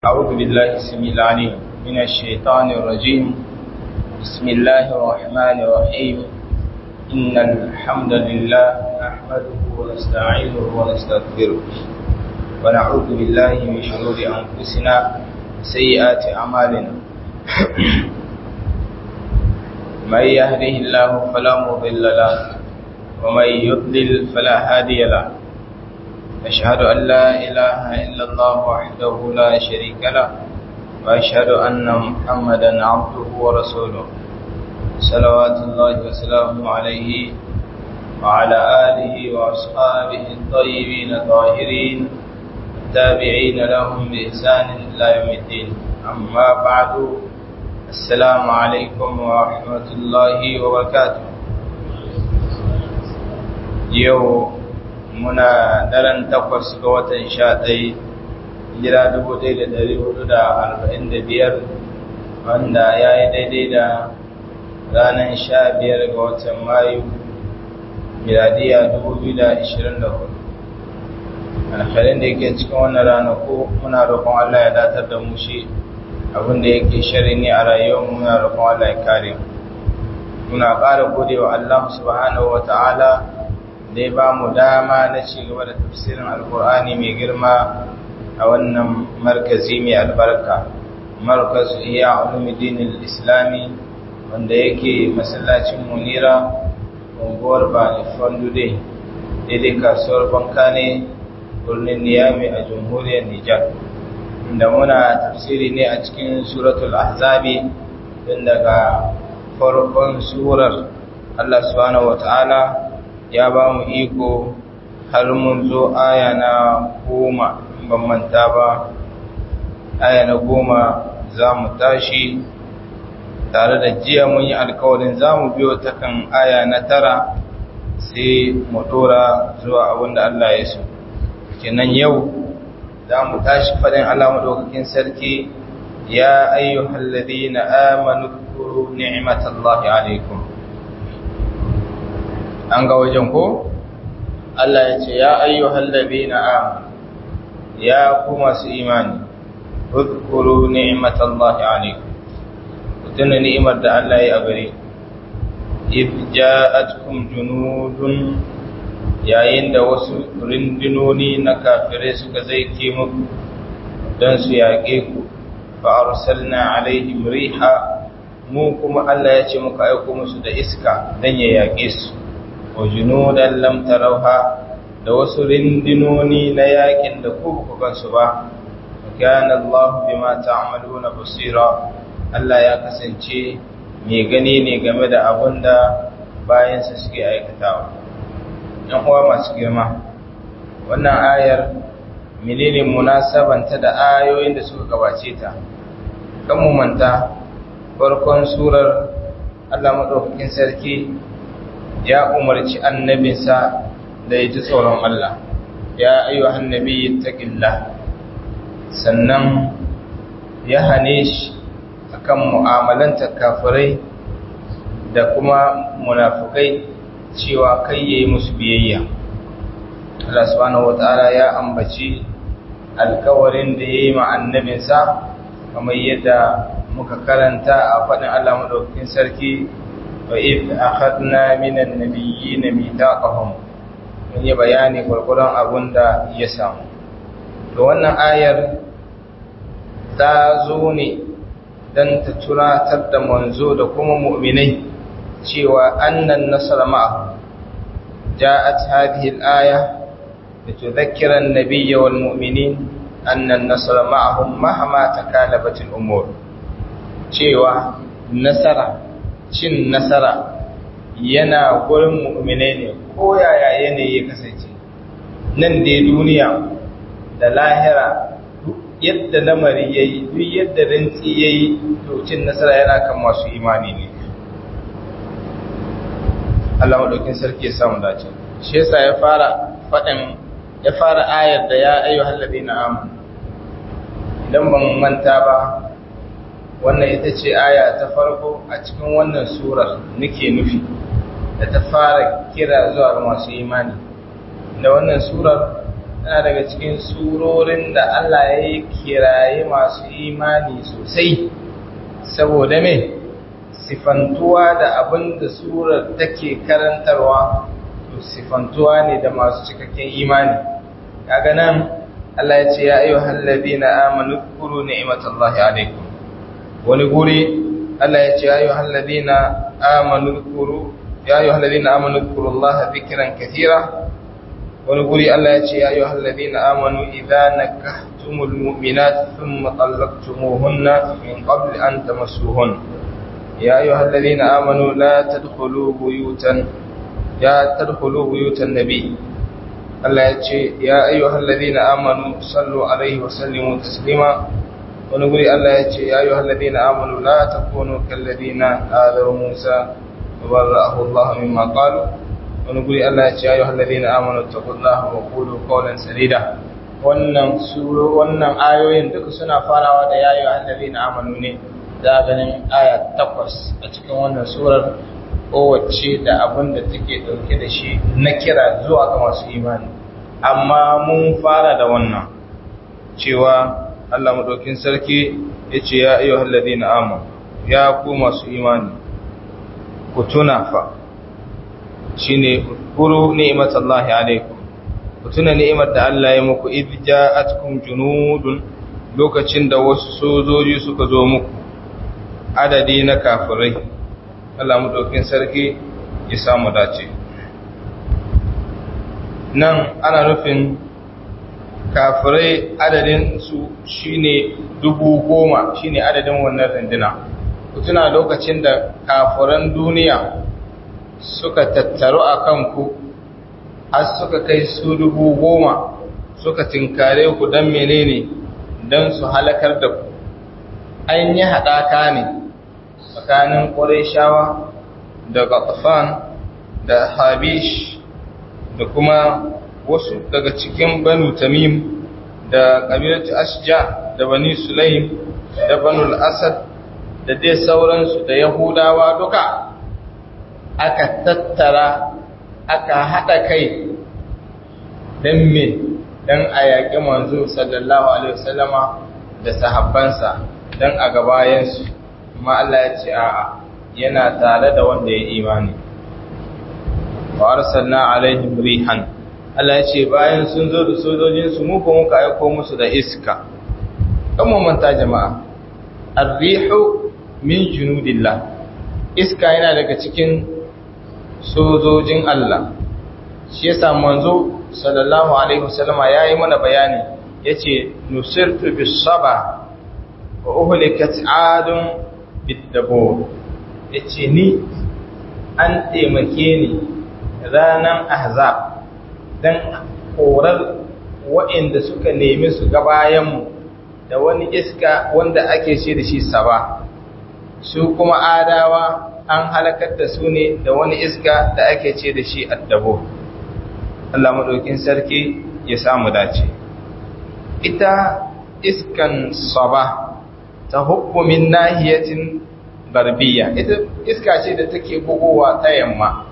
أعوذ بالله السميع العليم من الشيطان الرجيم بسم الله الرحمن الرحيم إن الحمد لله نحمده ونستعينه ونستغفره ونعوذ بالله من شرور أنفسنا سيئات أعمالنا من يهده الله فلا مضل له ومن يضلل فلا هادي له أشهد أن لا إله إلا الله وحده لا شريك له وأشهد أن محمدا عبده ورسوله صلوات الله وسلامه عليه وعلى آله وأصحابه الطيبين الطاهرين التابعين لهم بإحسان إلى يوم الدين أما بعد السلام عليكم ورحمة الله وبركاته يوم muna daren takwas ga watan sha ɗai jira dubu ɗaya da ɗari hudu da arba'in da biyar wanda ya yi daidai da ranar sha biyar ga watan mayu miladiya dubu biyu da ashirin da hudu alhalin da yake cikin wannan ranaku muna roƙon allah ya datar da mu shi abin da yake shari ne a rayuwar muna roƙon allah ya kare muna ƙara gode wa allah subhanahu wa ta'ala da ya ba mu dama na ci gaba da tafsirin alkur'ani mai girma a wannan markazi mai albarka markaz iya ulumuddin islami wanda yake masallacin munira unguwar bani fondude daidai kasuwar banka ne birnin niyami a jamhuriyar nijar inda muna tafsiri ne a cikin suratul ahzabi tun daga farkon surar allah subhanahu wa ta'ala ya ba mu iko har mun zo aya na goma ban manta ba aya na goma za mu tashi tare da jiya mun yi alkawarin za mu biyo ta kan aya na tara sai mu dora zuwa abinda Allah ya so kenan yau za mu tashi faɗin Allah maɗaukakin sarki ya ayyuhal ladina amanu dhkuru ni'matallahi alaikum an ga wajen ko Allah ya ce ya ayyuhal ladina amanu ya ku masu imani udhkuru ni'matallahi alaykum tuna ni'imar da Allah ya gare id ja'atkum junudun yayin da wasu rindinoni na kafirai suka zaike muku don su yaƙe ku fa arsalna alaihim riha mu kuma Allah ya ce muka aiko musu da iska dan ya yaƙe su wa junudan lam tarauha da wasu rindinoni na yakin da ku ku gansu ba kana Allah bima ta'maluna basira Allah ya kasance mai gani ne game da abin da bayansa suke aikatawa ɗan uwa masu girma wannan ayar menene munasabanta da ayoyin da suka gabace ta kan mu manta farkon surar Allah madaukakin sarki ya umarci annabinsa da ya ji tsoron Allah ya ayyu annabi taqillah sannan ya hane shi akan mu'amalanta kafirai da kuma munafukai cewa kai yayi musu biyayya Allah subhanahu wataala ya ambaci alkawarin da yayi ma annabinsa kamar yadda muka karanta a faɗin Allah madaukakin sarki وإذ أخذنا من النبيين ميثاقهم mun yi bayani gwargwadon abun da ya samu to wannan ayar ta zo ne don ta tunatar da manzo da kuma mu'minai cewa annan nasara ma'ahu ja'at hadhihi al-aya litudhakkira an-nabiyya wal mu'minin annan nasara ma'ahum mahama takalabat al-umur cewa nasara cin nasara yana gurin mu'minai ne ko yaya yanayi ya kasance nan dai duniya da lahira duk yadda lamari ya yi duk yadda rintsi ya yi to cin nasara yana kan masu imani ne Allah maɗaukin sarki ya samu dace shi yasa ya fara faɗin ya fara ayar da ya ayyu hallabi na amu idan ban manta ba wannan ita ce aya ta farko a cikin wannan surar nake nufi da ta fara kira zuwa ga masu imani da wannan surar tana daga cikin surorin da Allah ya yi kiraye masu imani sosai saboda me sifantuwa da abin da surar take karantarwa to sifantuwa ne da masu cikakken imani kaga nan Allah ya ce ya ayyuhal ladina amanu zkuru ni'matallahi alaikum wani guri Allah ya ce ya ayyuhal ladina amanu zkuru ya ayyuhal ladina amanu zkurullaha dhikran katira wani guri Allah ya ce ya ayyuhal ladina amanu idza nakahtumul mu'minat thumma talaqtumuhunna min qabli an tamassuhun ya ayyuhal ladina amanu la tadkhulu buyutan ya tadkhulu buyutan nabiy Allah ya ce, Ya ayyuhal ladina amanu sallu alaihi wa sallimu taslima wani guri Allah ya ce, Ya ayyuhal ladina amanu la takunu kal ladina adaw Musa wa barra'ahu Allah mimma qalu wani guri Allah ya ce, Ya ayyuhal ladina amanu taqullaha wa qulu qawlan sadida wannan suro wannan ayoyin duka suna farawa da ya ayyuhal ladina amanu ne da ganin aya takwas a cikin wannan surar kowace da abin da take dauke da shi na kira zuwa ga masu imani amma mun fara da wannan cewa Allah madaukin sarki yace ya ayyuhal ladina amanu ya ku masu imani ku tuna fa shine kuru ni'matallahi alaikum ku tuna ni'imar da Allah ya muku idh ja'atkum junudun lokacin da wasu sojoji suka zo muku adadi na kafirai Allah maɗaukin sarki ya samu dace. Nan ana nufin kafirai adadin su shine dubu goma shine adadin wannan rindina. Kutuna lokacin da kafiran duniya suka tattaru a kanku, har suka kai su dubu goma suka tinkare ku don menene don su halakar da ku. An yi haɗaka ne. tsakanin ƙwarishawa da gatafan da habish da kuma wasu daga cikin banu tamim da ƙabilatu ashja da bani sulaim da banu asad da dai sauransu da yahudawa duka aka tattara aka haɗa kai don me don a yaƙi manzo sallallahu alaihi wasallama da sahabbansa don a gabayensu amma Allah ya ce a'a yana tare da wanda ya imani wa arsalna alaihim rihan Allah ya ce bayan sun zo da sojojin su mu ko muka aiko musu da iska kan mu manta jama'a ar-rihu min junudillah iska yana daga cikin sojojin Allah shi yasa manzo sallallahu alaihi wasallama yayi mana bayani yace nusirtu bis saba wa uhlikat adun biddabo ya ce ni an taimake ni ranar ahzab don korar waɗanda suka nemi su gabayenmu da wani iska wanda ake ce da shi saba su kuma adawa an halakar da su ne da wani iska da ake ce da shi addabo Allah maɗaukin sarki ya samu dace ita iskan saba ta hukumin nahiyatin garbiya ita iska ce da take bugowa ta yamma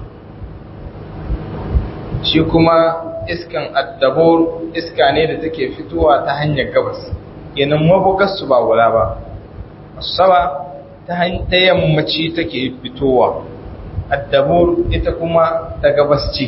shi kuma iskan addabor iska ne da take fitowa ta hanyar gabas yanin mabugarsu ba wula ba saba ta yammaci take fitowa addabor ita kuma ta gabas ce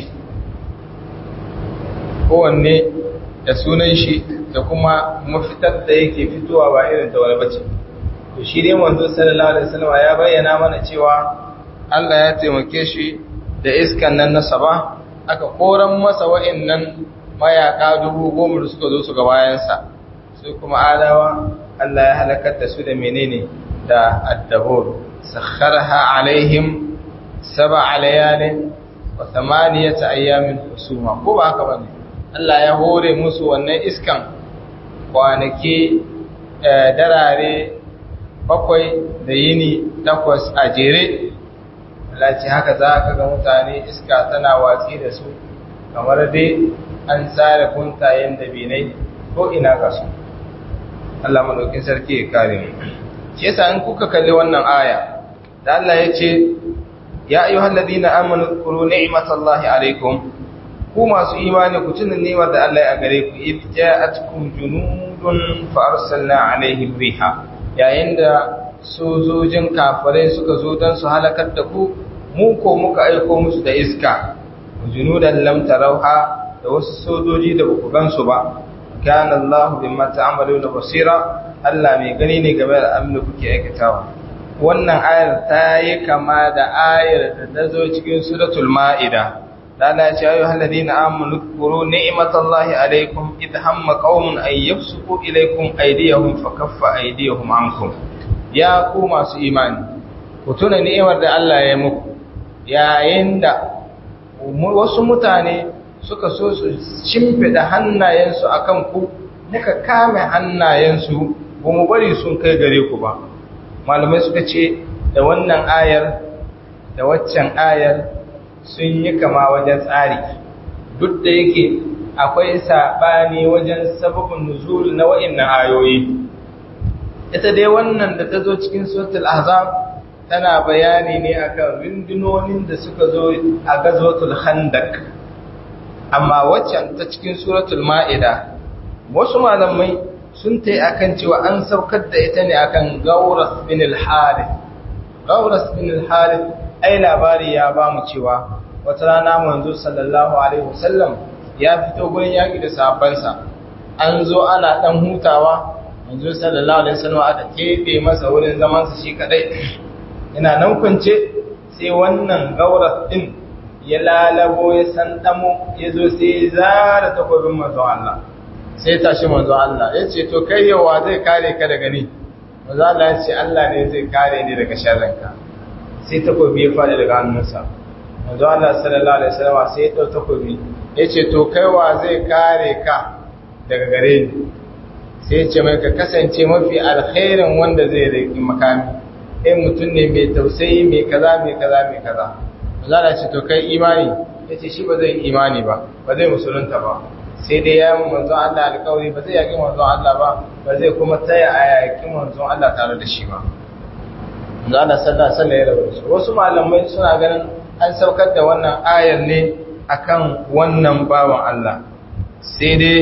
kowanne da sunan shi da kuma mafitar da yake fitowa ba irin ta wani bace to shi dai manzo sallallahu alaihi wasallam ya bayyana mana cewa Allah ya taimake shi da iskan nan na saba aka koran masa wa'annan mayaka dubu goma da suka zo su ga bayansa sai kuma adawa Allah ya halakar da su da menene da addabur sakharha alaihim sab'a layalin wa thamaniyata ayamin husuma ko ba haka bane Allah ya hore musu wannan iskan kwanaki darare bakwai da yini takwas a jere lalace haka za ka ga mutane iska tana watsi da su kamar dai an tsara kuntayen da binai ko ina ga su Allah madaukin sarki ya kare mu shi yasa in kuka kalli wannan aya da Allah ya ce ya ayyuhal ladina amanu zkuru ni'matallahi alaikum ku masu imani ku tuna ni'imar da Allah ya gare ku id ja'atkum junudun fa arsalna alaihim riha yayin da sojojin kafirai suka zo don su halakar da ku mu ko muka aiko musu da iska junudan lam tarauha da wasu sojoji da baku gansu ba kana Allah bimma ta'maluna basira Allah mai gani ne game da abin da kuke aikatawa wannan ayar ta yi kama da ayar da ta zo cikin suratul ma'ida da Allah ya ce ayyuhal ladina amanu zkuru ni'matallahi alaykum id hamma qaumun ay yabsuqu ilaykum aydiyahum fakaffa aydiyahum ankum ya ku masu imani ku tuna ni'imar da Allah ya muku yayin da wasu mutane suka so su shimfida hannayensu akan ku muka kame hannayensu ba mu bari sun kai gare ku ba malamai suka ce da wannan ayar da waccan ayar sun yi kama wajen tsari duk da yake akwai saɓani wajen sababin nuzul na wa'innan ayoyi ita dai wannan da ta zo cikin suratul ahzab tana bayani ne akan rundunonin da suka zo a gazwatul khandaq amma waccan ta cikin suratul ma'ida wasu malamai sun tai akan cewa an saukar da ita ne akan gauras bin al-harith gauras bin al-harith ai labari ya ba mu cewa wata rana manzo sallallahu alaihi wasallam ya fito gurin yaki da sahabbansa an zo ana dan hutawa manzo sallallahu alaihi wasallam aka kebe masa wurin zaman sa shi kadai yana nan kunce sai wannan gauras din ya lalabo ya san damo ya zo sai ya zara takobin manzon Allah sai tashi manzon Allah ya ce to kai yawa zai kare ka daga ni manzon Allah ya ce Allah ne zai kare ni daga sharrinka sai takobi ya fada daga hannunsa manzon Allah sallallahu alaihi wasallam sai ya dau takobi ya ce to kai wa zai kare ka daga gare ni sai ya ce mai ka kasance mafi alkhairin wanda zai riki makami eh mutum ne mai tausayi mai kaza mai kaza mai kaza Allah ce to kai imani yace shi ba zai imani ba ba zai musulunta ba sai dai ya mu manzon Allah alƙawari ba zai yaki manzon Allah ba ba zai kuma taya a yaki manzon Allah tare da shi ba manzon Allah sallallahu alaihi wasallam ya rabu wasu malamai suna ganin an saukar da wannan ayar ne akan wannan bawan Allah sai dai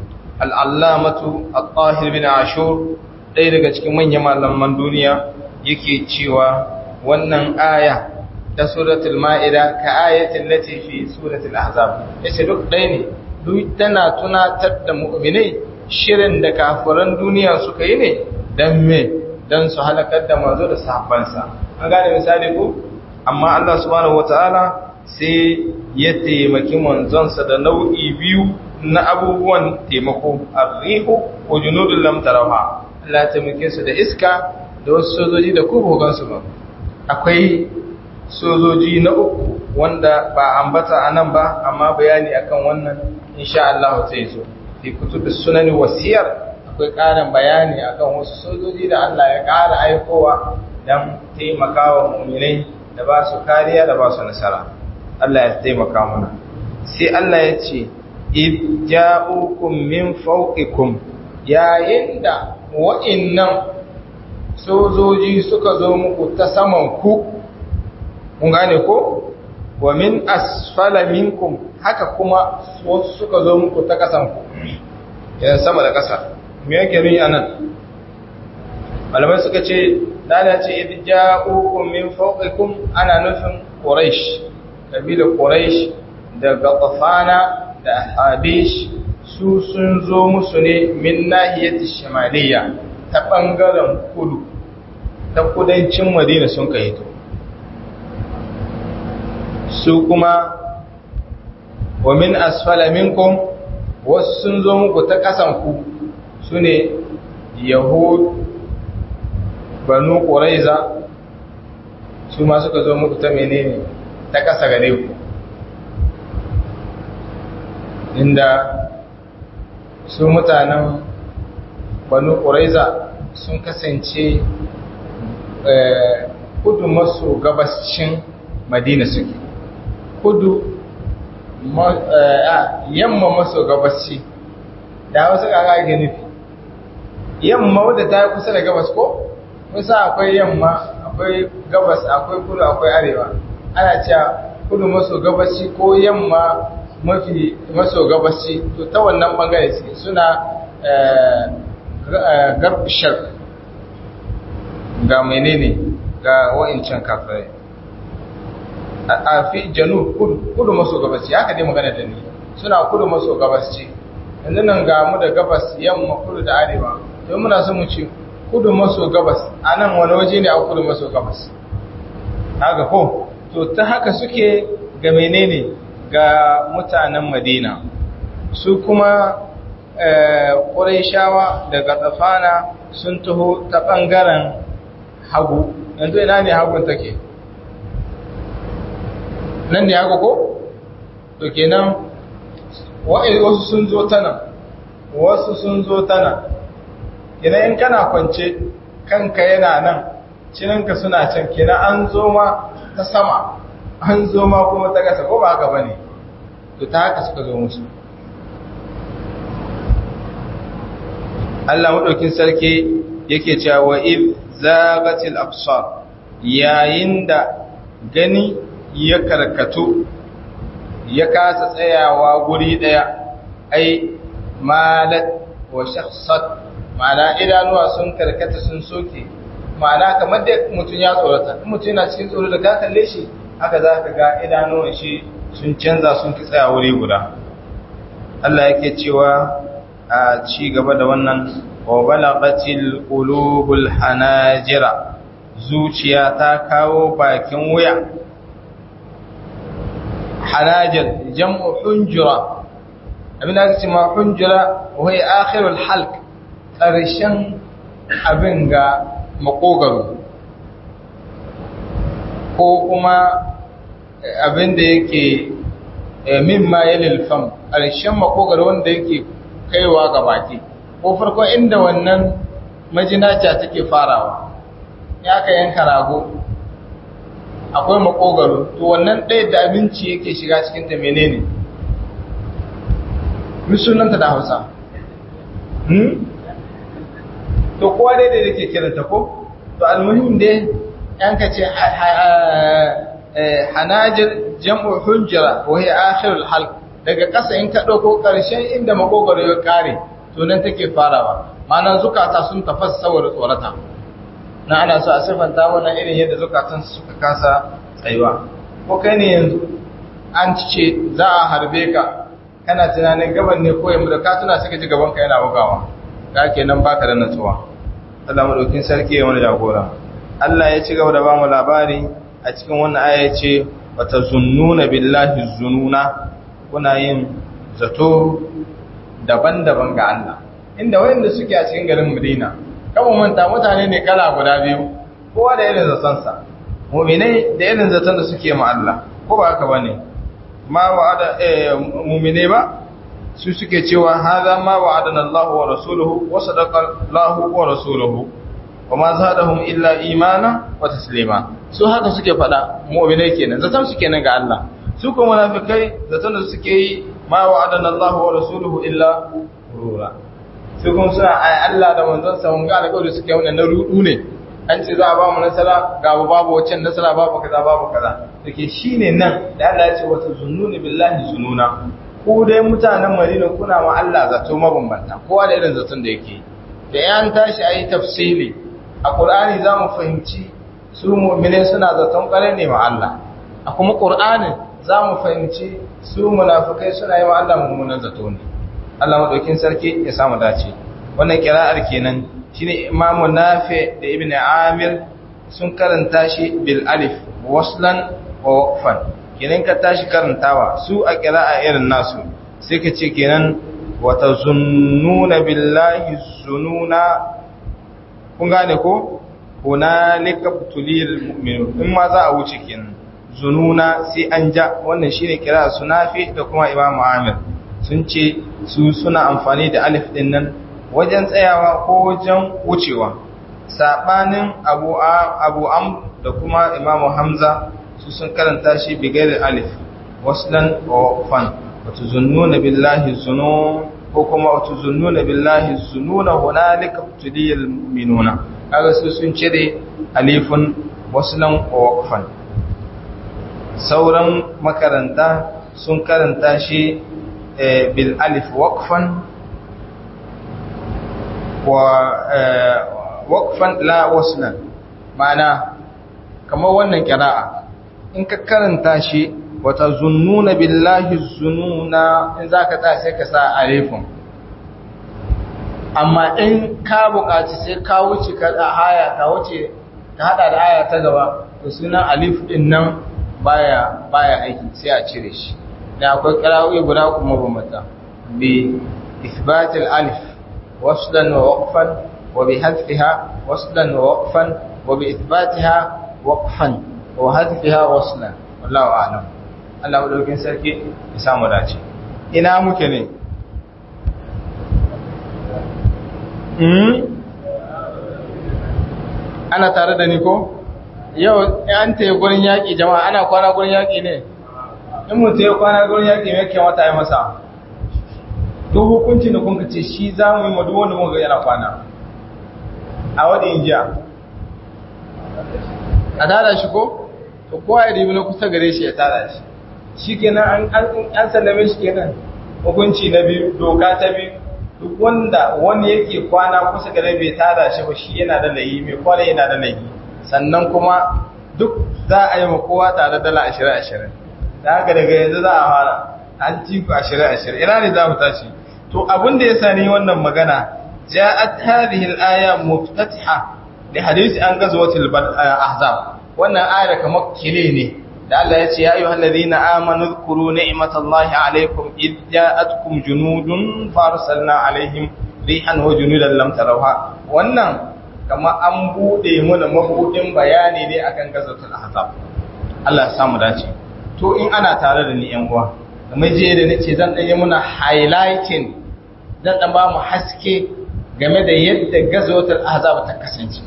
al'allamatu al-tahir bin ashur ɗaya daga cikin manyan malaman duniya yake cewa wannan aya ta suratul ma'ida ka ayatin lati fi suratul ahzab yace duk ɗaya ne duk tana tunatar da mu'minai shirin da kafiran duniya suka yi ne dan me dan su halakar da manzo da sahabbansa an gane misali ko amma Allah subhanahu wataala sai ya taimaki manzonsa da nau'i biyu na abubuwan taimako arrihu ko junudul lam tarawha Allah ya taimake su da iska da wasu sojoji da kuma gansu ba akwai sojoji na uku wanda ba ambata a nan ba amma bayani akan wannan insha Allah zai zo fi kutubus sunani wasiyar akwai ƙarin bayani akan wasu sojoji da Allah ya ƙara aikowa don taimakawa mu'minai da ba su kariya da ba su nasara Allah ya taimaka mana sai Allah ya ce id ja'ukum min fawqikum yayin da wa'innan sojoji suka zo muku ta saman ku mun gane ko wa min asfala minkum haka kuma wasu suka zo muku ta kasan ku yan sama da kasa me yake nuni anan malamai suka ce dana ce idh ja'ukum min fawqikum ana nufin quraish kabila quraish da gatafana da habish su sun zo musu ne min nahiyati shimaliya ta bangaren kudu ta kudancin madina sun kai to su kuma wa min asfala minkum wasu sun zo muku ta kasan ku su ne yahud banu ƙuraiza su ma suka zo muku ta menene ta kasa gare ku inda su mutanen banu ƙuraiza sun kasance kudu maso gabashin madina suke kudu yamma maso gabashi da wasu kaga ake nufi yamma wadda ta yi kusa da gabas ko kusa akwai yamma akwai gabas akwai kudu akwai arewa ana cewa kudu maso gabashi ko yamma mafi maso gabashi to ta wannan bangare suke suna garbishar ga menene ga wa'incan kafirai a fi janu kudu maso gabashi haka dai magana da ni suna kudu maso gabashi yanzu nan ga mu da gabas yamma kudu da arewa to muna so mu ce kudu maso gabas a nan wani waje ne a kudu maso gabas haka ko to ta haka suke ga menene ga mutanen madina su kuma ƙuraishawa daga tsafana sun taho ta ɓangaren hagu yanzu ina ne hagun take nan ne hagu ko? to kenan wasu sun zo ta nan wasu sun zo ta nan kenan in kana kwance kanka yana nan cininka suna can kenan an zo ma ta sama an zo ma kuma ta gasa ko ba haka ba ne to ta haka suka zo musu Allah maɗaukin sarki yake cewa wa if zagatil absar yayin da gani ya karkatu ya kasa tsayawa guri ɗaya ai malat wa shakhsat ma'ana idanuwa sun karkata sun soke ma'ana kamar da mutum ya tsorata mutum yana cikin tsoro da ka kalle shi haka za ka ga idanuwan shi sun canza sun ki tsaya wuri guda Allah yake cewa a ci gaba da wannan wa balagatil qulubul hanajira zuciya ta kawo bakin wuya hanajir jam'u hunjura abin da ake ma hunjura wa hiya akhirul halq ƙarshen abin ga makogaro ko kuma abin da yake min ma yalil fam ƙarshen makogaro wanda yake kaiwa ga baki ko farko inda wannan majinaca take farawa ya ka yanka rago akwai makogaro to wannan ɗaya da abinci yake shiga cikin ta menene misunanta da hausa to kowa daidai da ke kiranta ko to almuhim dai yanka ce hanajir jam'u hujjara wa hiya akhirul halq daga ƙasa in ka ɗauko ƙarshen inda makogaro ya ƙare to nan take farawa ma'ana zukata sun tafasa saboda tsorata na ana so a siffanta wannan irin yadda zukatan suka kasa tsayuwa ko kai ne yanzu an ce za a harbe ka kana tunanin gaban ne ko yamma da ka tuna suka ji gaban ka yana bugawa ka kenan baka da natsuwa Allah madaukin sarki ya wani jagora Allah ya ci gaba da bamu labari a cikin wannan aya ce wata zunnuna billahi zununa kuna yin zato daban-daban ga Allah inda wayanda suke a cikin garin Madina kaba manta mutane ne kala guda biyu kowa da irin zaton sa mu'minai da irin zaton da suke ma Allah ko ba haka bane ma wa'ada eh mu'minai ba su suke cewa hadha ma wa'adana Allah wa rasuluhu wa sadaqa Allah wa rasuluhu wa ma zadahum illa imana wa taslima su haka suke fada mu'minai kenan zaton su kenan ga Allah su kuma munafikai zaton da suke yi ma wa'adana Allah wa rasuluhu illa rura su kuma suna ai Allah da manzon sa mun ga alƙawari suke wannan na rudu ne an ce za a ba mu nasara ga babu waccan nasara babu kaza babu kaza dake shine nan da Allah ya ce wata zunnuni billahi zununa ku dai mutanen Madina kuna ma Allah zato mabambanta kowa da irin zaton da yake da yan tashi ayi tafsili a Qur'ani za mu fahimci su mu'mine suna zaton ƙare ne ma Allah a kuma Qur'anin za mu fahimci su munafikai suna yi wa Allah mummunan zato ne Allah madaukin sarki ya samu dace wannan kira'ar kenan shine Imam Nafi da Ibn Amir sun karanta shi bil alif waslan wa waqfan kenan ka tashi karantawa su a kira'a irin nasu sai ka ce kenan wa tazunnuna billahi zununa kun gane ko hunalika tulil mu'minun in ma za a wuce kenan zununa sai an ja wannan shine kira sunafi da kuma Imam Amir sun ce su suna amfani da alif din nan wajen tsayawa ko wajen wucewa sabanin Abu Abu Am da kuma Imam Hamza su sun karanta shi bigayar alif waslan wa fan wato zunnuna billahi zunun ko kuma wato zunnuna billahi zununa hunalika tulil mu'minuna kaga su sun cire alifun waslan wa waqfan sauran makaranta sun karanta shi bil alif waqfan wa waqfan la waslan ma'ana kamar wannan qira'a in ka karanta shi wata zunnuna billahi zununa in zaka ta sai ka sa alifun amma in ka buƙaci sai ka wuce ka haya ka wuce ka hada da aya ta gaba to sunan alif din nan baya baya aiki sai a cire shi da akwai qira'o'i guda kuma bambata bi ithbat alif waslan wa waqfan wa bi hadfiha waslan wa waqfan wa bi ithbatiha waqfan wa hadfiha waslan wallahu a'lam Allah madaukin sarki ya samu dace ina muke ne ana tare da ni ko yau an ta yi gurin yaƙi jama'a ana kwana gurin yaƙi ne in mutu ya kwana gurin yaƙi mai kyamata ya masa to hukunci da kunka ce shi za mu yi madu wanda muka yana kwana a wadda injiya a tada shi ko to kowa ya ribi na kusa gare shi ya tada shi shi kenan an sallame shi kenan hukunci na biyu doka ta biyu duk wanda wani yake kwana kusa gare bai tada shi ba shi yana da layi mai kwana yana da layi sannan kuma duk za a yi ma kowa tare dala ashirin ashirin da haka daga yanzu za a fara an ci ku ashirin ashirin ina ne za mu tashi to abin da ya sani wannan magana ja'at hadhihi al-aya muftatiha li hadisi an ghazwatil ahzab wannan aya kamar kile ne da Allah ya ce ya ayyuhal ladina amanu dhkuru ni'matallahi alaykum id ja'atkum junudun farsalna alaihim rihan wa junudan lam tarawha wannan kamar an bude mana mabudin bayani ne akan gazatul ahzab Allah ya samu dace to in ana tare da ni yan uwa kamar je da nace zan dan yi muna highlighting zan dan ba mu haske game da yadda gazatul ahzab ta kasance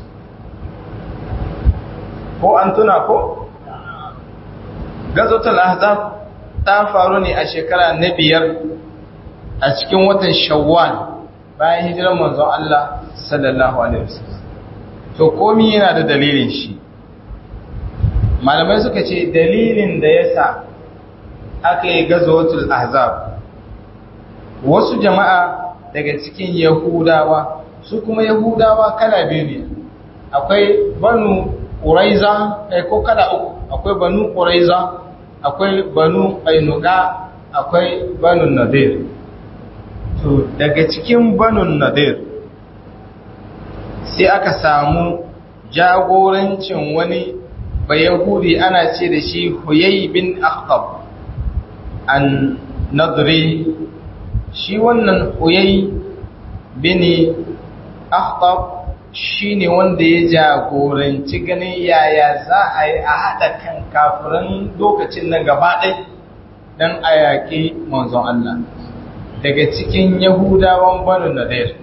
ko an tuna ko gazotul ahzab ta faru ne a shekara na biyar a cikin watan shawwal bayan hijirar manzon Allah sallallahu alaihi wasallam to komi yana da dalilin shi malamai suka ce dalilin da yasa aka yi gazotul ahzab wasu jama'a daga cikin yahudawa su kuma yahudawa kala biyu ne akwai banu ƙuraiza ko kala uku akwai banu ƙuraiza akwai banu ainuka akwai banu nadir to daga cikin banu nadir sai aka samu jagorancin wani bayahudi ana ce da shi huyai bin akhtab an nadri shi wannan huyai bin akhtab shi ne wanda ya jagoranci ganin yaya za a yi a haɗa kan kafiran lokacin nan gaba ɗai don a yaƙi manzon Allah daga cikin yahudawan banu nadir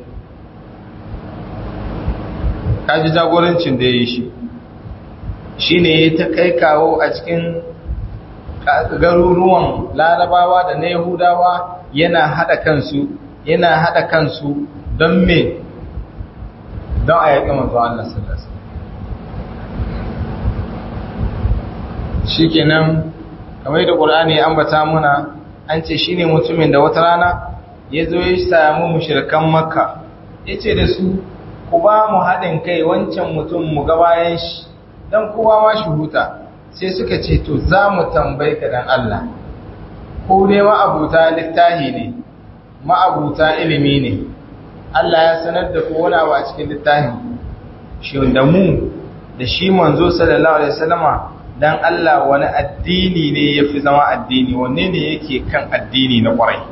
kaji jagorancin da ya yi shi shi ne ya ta kai kawo a cikin garuruwan larabawa da na yahudawa yana haɗa kansu yana haɗa kansu don me don a yaƙi manzo Allah sallallahu shikenan kamar da Qur'ani ya ambata muna an ce shine mutumin da wata rana ya zo ya samu mushrikan Makka yace da su ku ba mu haɗin kai wancan mutum mu ga bayan shi dan kowa ma shi huta sai suka ce to za mu tambaye ka dan Allah ko dai ma'abuta littahi ne ma'abuta ilimi ne Allah ya sanar da ku wani abu a cikin littafin shi da mu da shi manzo sallallahu alaihi wasallama dan Allah wani addini ne yafi zama addini wanne ne yake kan addini na kwarai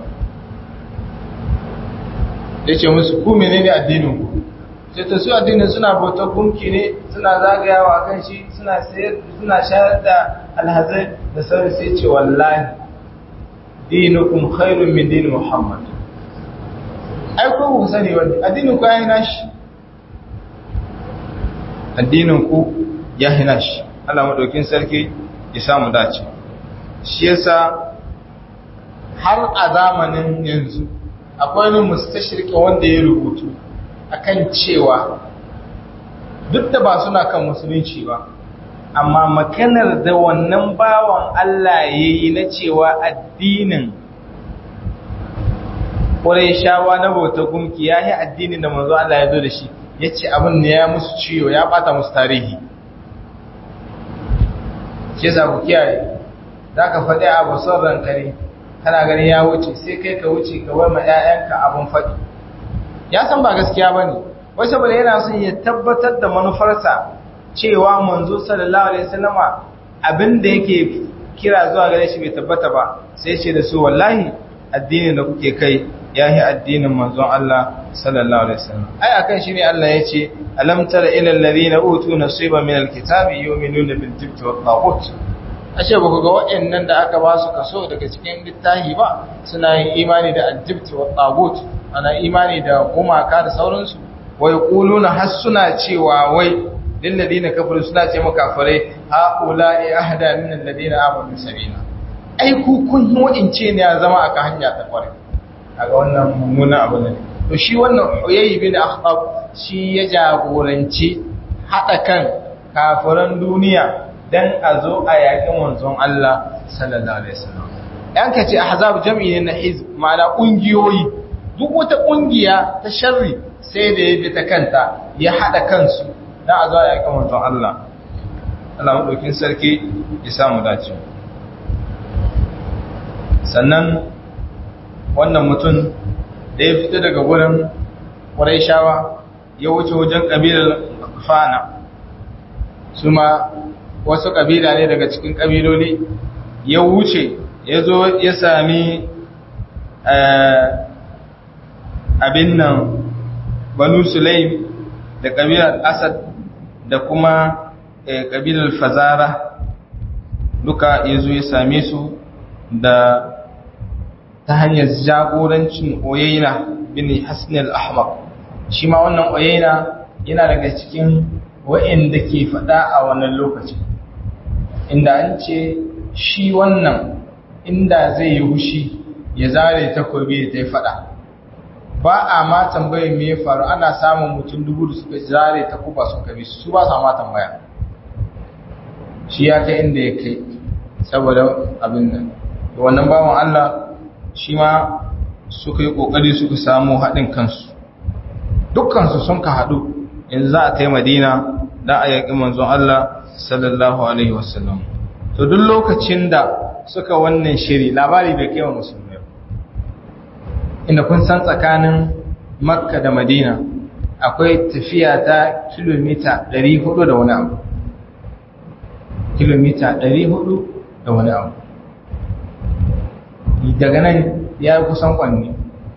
yace musu ku menene addinin ku sai ta su addinin suna bauta gunki ne suna zagayawa kan shi suna sayar suna shayar da alhazai da sauran sai ce wallahi dinukum khairun min din muhammad ai ko ku sani wani addinin ku ya hina shi addinin ku ya hina shi Allah madaukin sarki ya samu dace shi yasa har a zamanin yanzu akwai wani mustashirki wanda ya rubutu akan cewa duk da ba suna kan musulunci ba amma maganar da wannan bawan Allah ya yi na cewa addinin ƙwarai shawa na bauta gumki ya yi addinin da manzo Allah ya zo da shi ya ce abin da ya musu ciwo ya bata musu tarihi ke za ku kiyaye za ka faɗi abu son rankari kana gani ya wuce sai kai ka wuce ka bar ma 'ya'yanka abin faɗi ya san ba gaskiya ba ne wai saboda yana son ya tabbatar da manufarsa cewa manzo sallallahu alaihi wasallama abin da yake kira zuwa gare shi bai tabbata ba sai ce da su wallahi addinin da kuke kai yahi addinin manzon Allah sallallahu alaihi wasallam ai akan shi ne Allah ya ce alam tara ila alladhina utu nasiban min alkitabi yu'minuna bil jibti wat taghut ashe ba ku ga waɗannan da aka ba su kaso daga cikin littafi ba suna yin imani da aljibti wa tagut ana imani da gumaka da sauransu wai quluna har suna cewa wai lil ladina kafaru suna ce maka kafirai haula'i ahda min alladina amanu sabila ai ku kun yi wa'ince ne ya zama aka hanya ta kware kaga wannan mummunan abu ne to shi wannan Huyay bin Akhtab shi ya jagoranci hada kan kafiran duniya dan a zo a yaƙi manzon Allah sallallahu alaihi wasallam yan kace ahzab jam'i ne na hizb ma'ana kungiyoyi duk wata kungiya ta sharri sai da ya bi ta kanta ya hada kansu dan a zo a yaƙi manzon Allah Allah madaukin sarki ya samu dace sannan wannan mutum da ya fito daga gurin Qurayshawa ya wuce wajen kabilar Fana su ma wasu ƙabila ne daga cikin ƙabiloli ya wuce ya zo ya sami abin nan banu sulaim da ƙabilar asad da kuma ƙabilar fazara duka ya zo ya same su da ta hanyar jagorancin oyayina bin hasnil ahmad shi ma wannan oyayina yana daga cikin wa'inda ke faɗa a wannan lokacin inda an ce shi wannan inda zai yi hushi ya zare takobi da ta yi fada ba a ma tambayin me ya faru ana samun mutum dubu da suka zare takuba sun kabi su ba sa ma tambaya shi ya kai inda ya kai saboda abin nan da wannan bawan Allah shi ma suka yi kokari suka samu haɗin kansu dukkansu sun ka haɗu yanzu za a ta madina da a yaƙi manzon Allah sallallahu alaihi wasallam to duk lokacin da suka wannan shiri labari bai kai wa musulmai inda kun san tsakanin makka da madina akwai tafiya ta kilomita 400 da wani abu kilomita 400 da wani abu daga nan ya yi kusan kwanne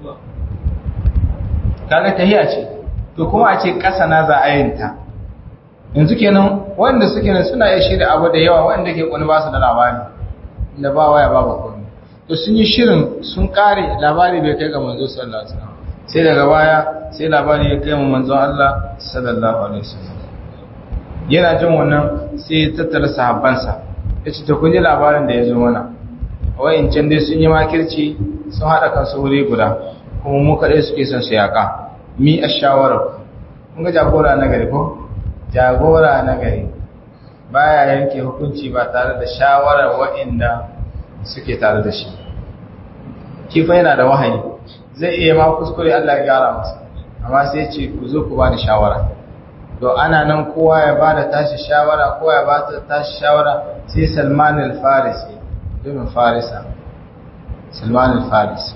kaga tahiya ce to kuma a ce ƙasa na za a yinta yanzu kenan wanda suke nan suna iya shirya abu da yawa wanda ke kwani ba su da labari da ba waya ba ba kwani to sun yi shirin sun kare labari bai kai ga manzo sallallahu alaihi wasallam sai daga baya sai labari ya kai mu manzo Allah sallallahu alaihi wasallam yana jin wannan sai ya tattara sahabbansa ya ce to kun ji labarin da ya zo mana wayancan dai sun yi makirci sun haɗa kansu wuri guda kuma mu kaɗai suke son su yaƙa mi a shawarar kun ga jagora na gari ko jagora na gari baya yanke hukunci ba tare da shawarar waɗanda suke tare da shi kifa yana da wahayi zai iya ma kuskure Allah ya gyara masa amma sai ce ku zo ku bani shawara to ana nan kowa ya bada tashi shawara kowa ya bada tashi shawara sai Salman al-Farisi domin Farisa Salman al-Farisi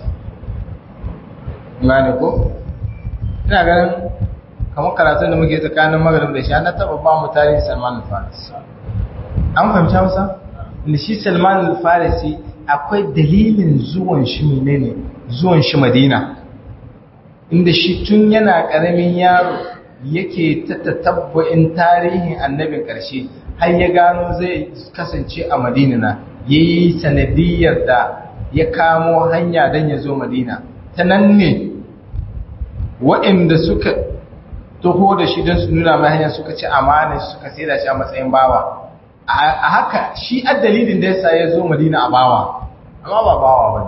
gane ko ina ganin kamar karatun da muke tsakanin magrib da shi na taba ba mu tarihin Salman al-Farisi an fahimci Hausa da shi Salman al-Farisi akwai dalilin zuwan shi menene zuwan shi Madina inda shi tun yana karamin yaro yake ta tatabbu'in tarihin annabin ƙarshe har ya gano zai kasance a Madina na yayi sanadiyar da ya kamo hanya don ya zo Madina ta nan ne waɗanda suka taho da shi don su nuna mai hanyar suka ci amana suka sai da shi a matsayin bawa a haka shi a dalilin da yasa ya zo madina a bawa amma ba bawa ba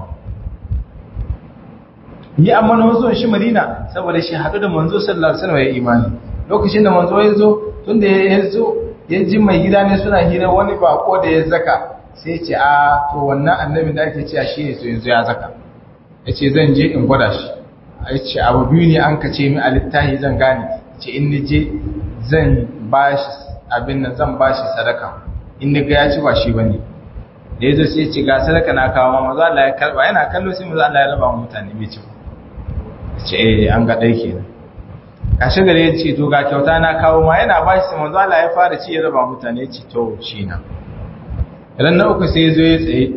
yi amma na wasu shi madina saboda shi haɗu da manzo sallallahu alaihi wasallam ya imani lokacin da manzo ya zo tun da ya zo ya ji mai gida ne suna hira wani bako da ya zaka sai ce a to wannan annabin da ake cewa shi ne to yanzu ya zaka ya ce zan je in gwada shi ya ce abu biyu ne an ka ce mi a littahi zan gane ce in ni je zan ba shi abin nan zan ba shi sadaka in ni ga ya ci ba shi ba ne da ya zo sai ce ga sadaka na kawo ma maza Allah ya karba yana kallo sai maza Allah ya raba mutane bai ci ba ya ce eh an ga ɗai kenan kashe gare ya ce to ga kyauta na kawo ma yana ba shi sai maza Allah ya fara ci ya raba mutane ya ce to shi na ran na uku sai ya zo ya tsaye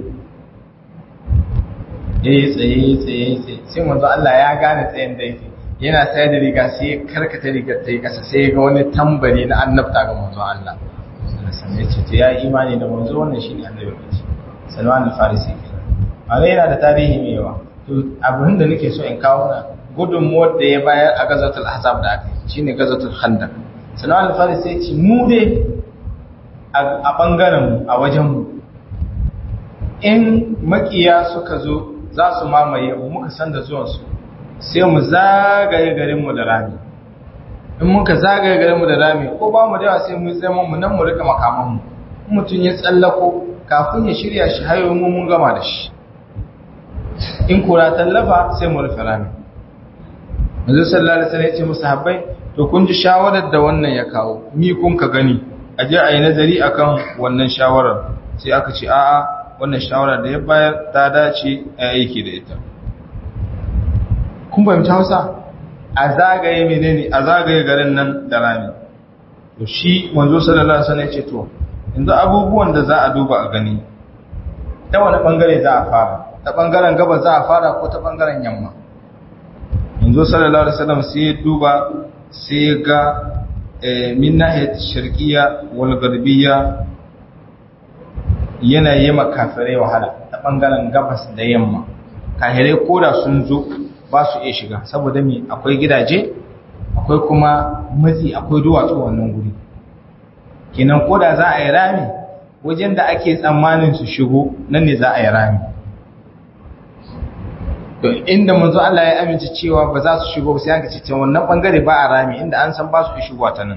ya yi tsaye tsaye tsaye sai manzo Allah ya gane tsayin da yake yana sayar da riga sai ya karkata rigar ta yi kasa sai ya ga wani tambari na annabta ga manzo Allah sannan ya ce to ya yi imani da manzo wannan shi ne annabi mace salman al-farisi kenan amma yana da tarihi mai yawa to abin da nake so in kawo na gudunmuwar da ya bayar a gazatul ahzab da aka yi shine gazatul khandaq salman al-farisi ya ce mu dai a bangaren mu a wajen mu in makiya suka zo za su mamaye mu muka san da zuwansu sai mu zagaye garinmu da rami in muka zagaye garinmu da rami ko ba mu da yawa sai mu zama mu nan mu rika makamanmu mutum ya tsallako kafin ya shirya shi hayo mu mun gama da shi in kura tallafa sai mu rufe rami manzo sallallahu alaihi wasallam ya ce musu habbai to kun ji shawarar da wannan ya kawo mi kun ka gani a je a yi nazari akan wannan shawarar sai aka ce a'a wannan shawara da ya bayar ta dace a aiki da ita kun fahimci hausa a zagaye menene a zagaye garin nan da rami to shi manzo sallallahu alaihi wasallam ce to yanzu abubuwan da za a duba a gani ta wani bangare za a fara ta bangaren gaba za a fara ko ta bangaren yamma manzo sallallahu alaihi wasallam sai ya duba sai ya ga min nahiyat sharqiyya wal gharbiyya yana yi makafirai wahala ta ɓangaren gabas da yamma kahirai koda sun zo ba su iya shiga saboda me akwai gidaje akwai kuma matsi akwai duwatsu wannan guri kenan koda za a yi rami wajen da ake tsammanin su shigo nan ne za a yi rami to inda manzo Allah ya amince cewa ba za su shigo sai aka ce wannan bangare ba a rami inda an san ba su shigo ta nan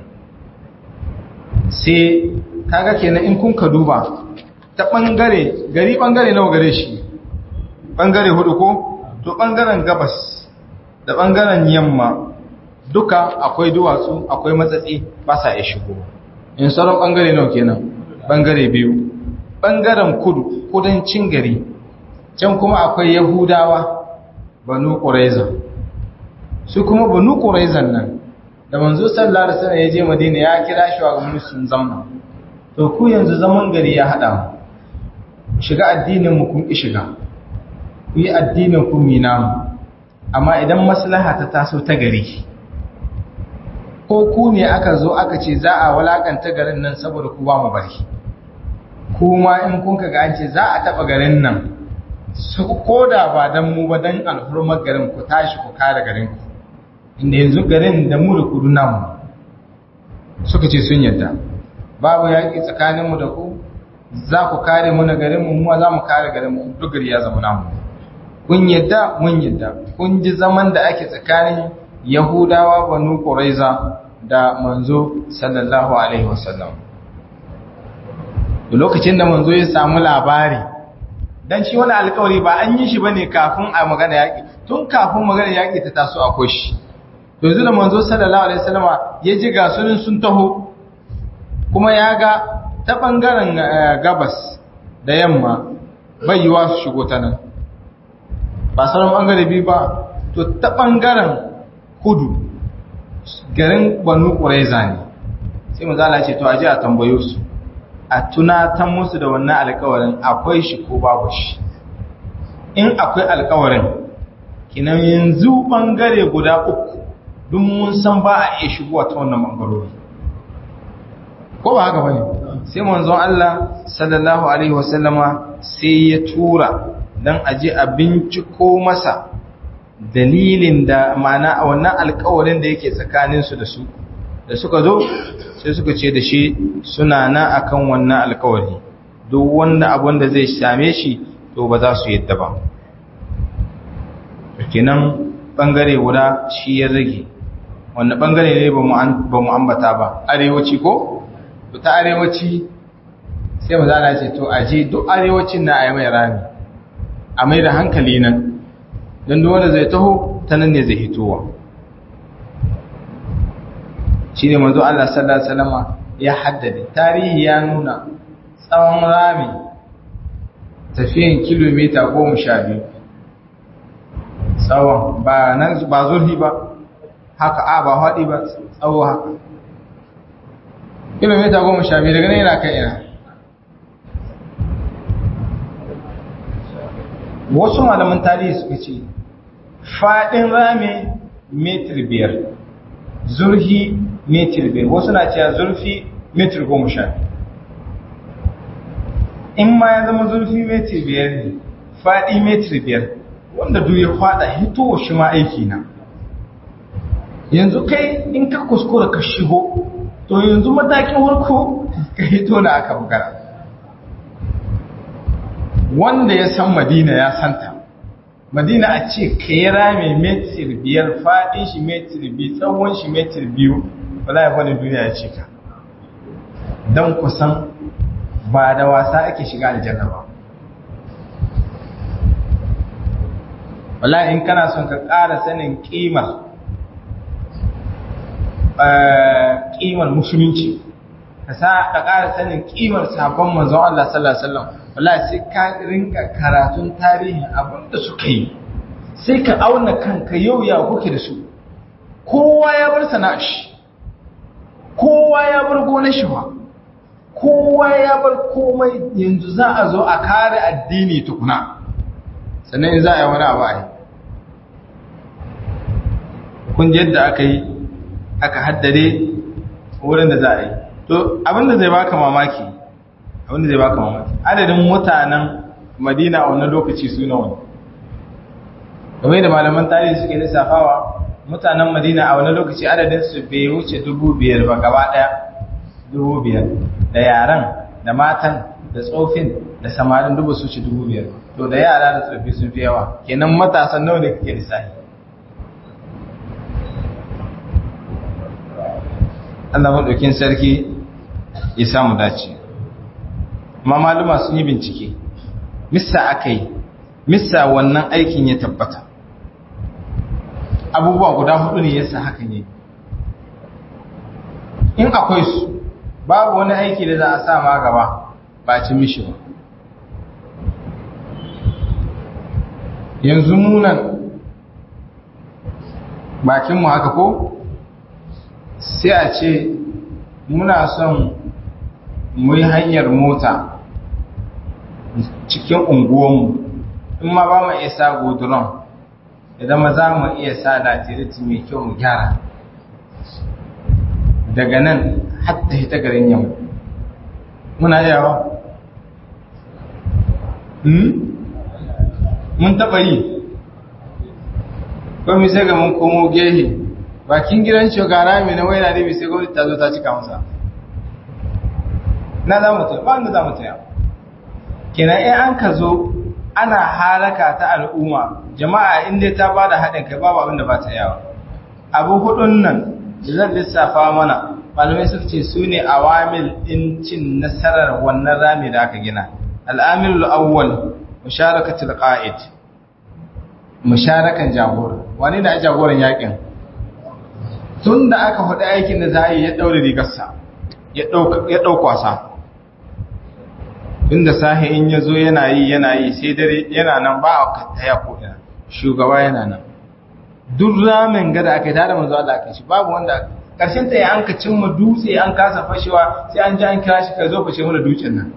sai kaga kenan in kun ka duba ta ɓangare gari ɓangare nawa gare shi ɓangare hudu ko to ɓangaren gabas da ɓangaren yamma duka akwai duwatsu akwai matsatsi ba sa iya shigo in sauran ɓangare nawa kenan ɓangare biyu ɓangaren kudu kudancin gari can kuma akwai yahudawa banu ƙuraiza su kuma banu ƙuraizan nan da manzo sallallahu alaihi wasallam ya je madina ya kira shi wa musulun zamna to ku yanzu zaman gari ya haɗa mu shiga addinin mu kun ki shiga ku yi addinin ku mina mu amma idan maslaha ta taso ta gari ko ku ne aka zo aka ce za a walakanta garin nan saboda ku ba mu bari kuma in kun kaga an ce za a taba garin nan su koda ba dan mu ba dan alhurmar garin ku tashi ku kare garin ku inda yanzu garin da mu da kudu namu suka ce sun yadda babu yaƙi tsakaninmu da ku za ku kare mu na garinmu mu za mu kare garinmu duk gari ya zama namu kun yadda mun yadda kun ji zaman da ake tsakanin yahudawa banu quraiza da manzo sallallahu alaihi wasallam lokacin da manzo ya samu labari dan shi wani alƙawari ba an yi shi bane kafin a magana yaƙi tun kafin magana yaƙi ta taso akwai shi to yanzu da manzo sallallahu alaihi wasallama ya ji ga sunan sun taho kuma ya ga ta ɓangaren gabas da yamma bai yiwa su shigo ta nan ba sauran ɓangare biyu ba to ta ɓangaren kudu garin banu ƙuraiza ne sai mu zala ce to aji a tambayo su a tunatan musu da wannan alkawarin akwai shi ko babu shi in akwai alkawarin kinan yanzu ɓangare guda uku duk mun san ba a iya shigowa ta wannan ɓangarori ko ba haka bane sai manzon Allah sallallahu alaihi wasallama sai ya tura dan aje a binciko masa dalilin da mana a wannan alƙawarin da yake tsakanin su da su da suka zo sai suka ce da shi suna na akan wannan alƙawari duk wanda abun da zai same shi to ba za su yadda ba kenan bangare guda shi ya rage wanda bangare ne ba mu ambata ba arewaci ko to ta arewaci sai mu zana ce to aje duk arewacin na a yi mai rami a mai da hankali nan don duk wanda zai taho ta nan ne zai hitowa shi ne manzo Allah sallallahu Alaihi wasallama ya haddade tarihi ya nuna tsawon rami tafiyan kilomita goma sha biyu tsawon ba nan ba zurfi ba haka a ba haɗi ba tsawo haka kilomita goma sha biyu daga nan yana kai ina wasu malaman tarihi suka ce faɗin rami metir biyar zurfi metir biyar wasu na cewa zurfi metir goma sha in ma ya zama zurfi metir biyar ne faɗi metir biyar wanda duk ya faɗa hito shi ma aiki na yanzu kai in ka kuskura ka shigo to yanzu matakin warko ka hito na aka bugara wanda ya san madina ya santa madina a ce ka yi rami metir biyar faɗin shi metir biyu tsawon shi metir biyu ba za a wani duniya ya ce ka don kusan ba da wasa ake shiga aljanna ba wala in kana son ka ƙara sanin ƙimar ƙimar musulunci ka sa ka ƙara sanin ƙimar sabon manzon Allah sallallahu alaihi wasallam wallahi sai ka rinka karatun tarihin abin da suka yi sai ka auna kanka yau ya kuke da su kowa ya bar sana'a shi kowa ya bar gonar shi ba kowa ya bar komai yanzu za a zo a kare addini tukuna sannan za a yi wani abu a yi kun yadda aka yi aka haddade wurin da za a yi to abinda zai baka mamaki abinda zai baka mamaki adadin mutanen madina a wannan lokaci su nawa game da malaman tarihi suke lissafawa mutanen madina a wannan lokaci adadin su bai wuce dubu biyar ba gaba daya dubu biyar da yaran da matan da tsofin da samarin dubu su ci dubu biyar to da yara da tsofi sun fi yawa kenan matasan nawa ne kake lissafi Allah maɗaukin sarki ya samu dace amma maluma sun yi bincike missa aka yi missa wannan aikin ya tabbata abubuwa guda hudu ne yasa hakan yi in akwai su babu wani aiki da za a sa ma gaba ba ci mishi ba yanzu munan bakinmu haka ko sai a ce muna son mu yi hanyar mota cikin unguwanmu in ma ba mu isa goduron idan ma za mu iya sa latiriti mai kyau mu gyara daga nan hatta hita garin yamma muna yawa mun taɓa yi kwami sai ga mun komo gehe bakin gidan shugara mai na waina da sai gwamnati ta zo ta cika masa na za mu taya ba da za mu taya kina in an ka zo ana haraka ta al'umma jama'a inda ta ba da haɗin kai babu abin da ba ta yawa abu hudun nan da zan lissafa mana malamai suka ce su ne awamil ɗin cin nasarar wannan rami da aka gina al'amilul awwal musharakatul qa'id musharakan jagora wani da jagoran yakin tun da aka faɗi aikin da za a yi ya ɗaure rigarsa ya ɗaukwasa inda sahi in ya zo yana yi yana yi sai dare yana nan ba a kattaya ko ina shugaba yana nan duk ramin gada aka yi tare manzo Allah aka shi babu wanda karshen ta ya an ka cimma dutse an kasa fashewa sai an ji an kira shi ka zo fashe mana dutsen nan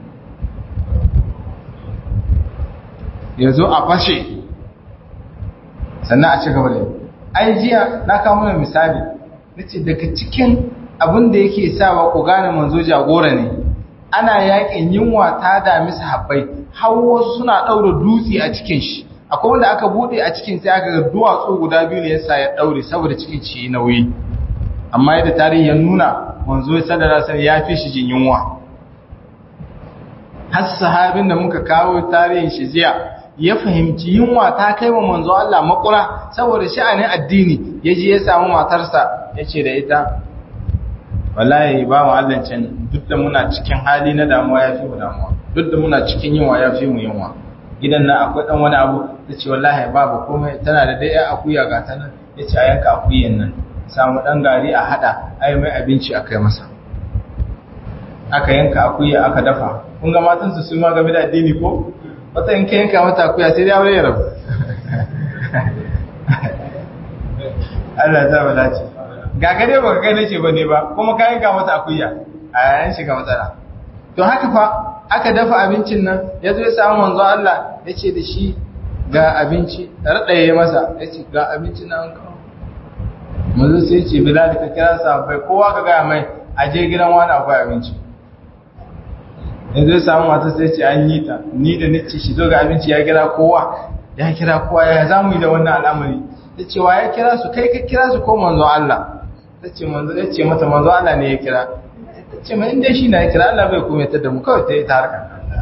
ya zo a fashe sannan a ci gaba da yi ai jiya na kawo mana misali nace daga cikin abin da yake sawa ku gane manzo jagora ne ana yakin yunwa ta dami sahabbai har wasu suna daura dutse a cikin shi akwai wanda aka bude a cikin sai aka ga duwatsu guda biyu ne yasa ya daure saboda cikin shi nauyi amma yadda tarihi ya nuna manzo sallallahu alaihi ya fi shi jin yunwa har sahabin da muka kawo tarihin shi jiya ya fahimci yunwa ta kai wa manzo Allah makura saboda sha'anin addini yaji ya samu matarsa yace da ita wallahi ba mu Allah can duk duk da muna cikin hali na damuwa ya fi mu damuwa duk da muna cikin yunwa ya fi mu yunwa gidan nan akwai dan wani abu ta ce wallahi babu komai tana da dai akuya ga ta nan ya ce a yanka akuyan nan samu dan gari a hada ai mai abinci a kai masa aka yanka akuya aka dafa kun ga matan su sun ma game da addini ko wata in ka yanka mata akuya sai dai aure ya rabu Allah ya zama dace ga gare ba kai nace bane ba kuma ka yanka mata akuya a yayin shiga matsala to haka fa aka dafa abincin nan ya zo ya samu manzo Allah ya ce da shi ga abinci raɗaye masa ya ce ga abinci nan kawo manzo sai ce bilal ka kira sahabbai kowa ka gaya mai a je gidan wani akwai abinci ya zo ya samu mata sai ce an yi ta ni da nace shi zo ga abinci ya kira kowa ya kira kowa ya za mu yi da wannan al'amari ta ce wa ya kira su kai ka kira su ko manzo Allah ta ce manzo ya ce mata manzo Allah ne ya kira ta ce mai inda shi na ya kira Allah bai kuma ta da mu kawai ta yi ta harkar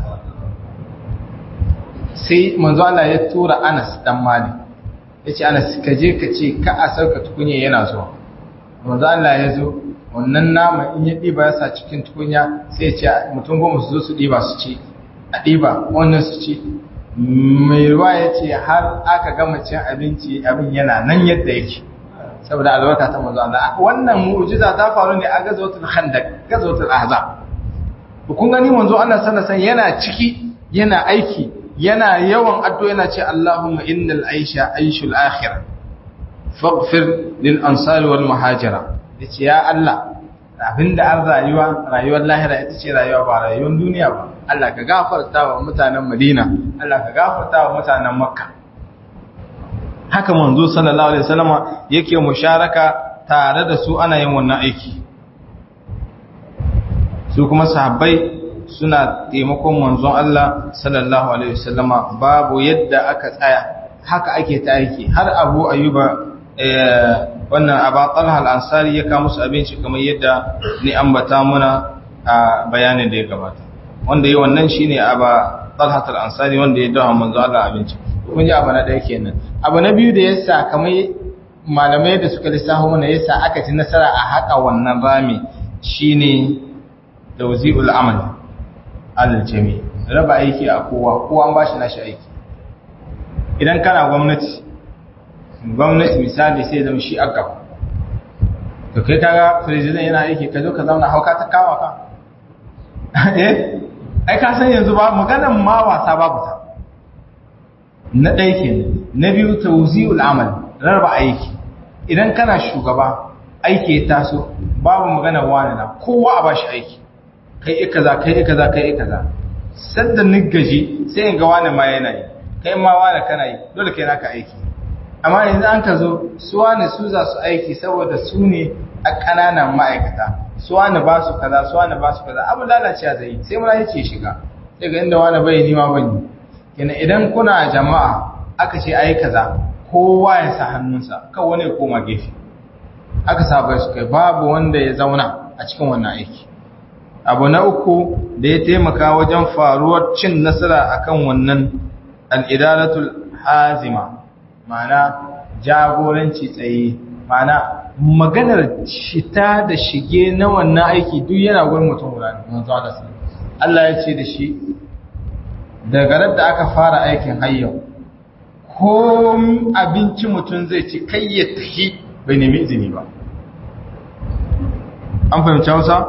sai manzo Allah ya tura Anas dan Malik ya ce Anas ka je ka ce ka a sauka tukunya yana zuwa manzo Allah ya zo wannan nama in ya ɗiba ya sa cikin tukunya sai ya ce mutum goma su zo su ɗiba su ci a ɗiba wannan su ci mai ruwa ya ce har aka gama cin abinci abin yana nan yadda yake saboda albarka ta manzo Allah wannan mu'jiza ta faru ne a gazawatul khandaq gazawatul ahzab kun gani manzo Allah sallallahu alaihi yana ciki yana aiki yana yawan addu'a yana ce Allahumma innal aisha aishul akhirah faghfir lil ansari wal muhajira yace ya Allah abinda an rayuwa rayuwar lahira ita ce rayuwa ba rayuwar duniya ba Allah ka gafarta wa mutanen Madina Allah ka gafarta wa mutanen Makka haka manzo sallallahu alaihi wasallama yake musharaka tare da su ana yin wannan aiki su kuma sahabbai suna taimakon manzon Allah sallallahu alaihi wasallama babu yadda aka tsaya haka ake ta aiki har Abu Ayyuba wannan Aba Talha al-Ansari ya kawo musu abinci kamar yadda ni ambata muna a bayanin da ya gabata wanda yi wannan shine Aba Talha al-Ansari wanda ya dawo manzon Allah abinci kun ji abu na ɗaya kenan abu na biyu da yasa kamar malamai da suka lissafa mana yasa aka ci nasara a haka wannan rami shine tawzi'ul amal alal jami raba aiki a kowa kowa an bashi nashi aiki idan kana gwamnati gwamnati misali sai zama shi aka to kai kaga president yana aiki ka zo ka zauna hauka ta kawo ka eh ai ka san yanzu ba maganan ma wasa babu ta na ɗaya kenan na biyu tawzi'ul amal raba aiki idan kana shugaba aiki ya taso babu magana wani na kowa a bashi aiki kai ika za kai ika za kai ika za sadda gaji sai in ga wani ma yana yi kai ma wani kana yi dole kai naka aiki amma yanzu an ka zo su wani su za su aiki saboda su ne a ƙananan ma'aikata su wani ba su kaza su wani ba su kaza abin lalacewa zai yi sai muna yace shiga sai ga inda wani bai nima ban yi kenan idan kuna jama'a aka ce ayi kaza kowa ya sa hannunsa kan wani ya koma gefe aka saba su kai babu wanda ya zauna a cikin wannan aiki abu na uku da ya taimaka wajen faruwar cin nasara akan wannan al'idaratul hazima ma'ana jagoranci tsaye ma'ana maganar shita da shige na wannan aiki duk yana gurin mutum guda Allah ya ce da shi daga da aka fara aikin hayyau ko abinci mutum zai ci kai ya tahi bai nemi izini ba an fahimci hausa?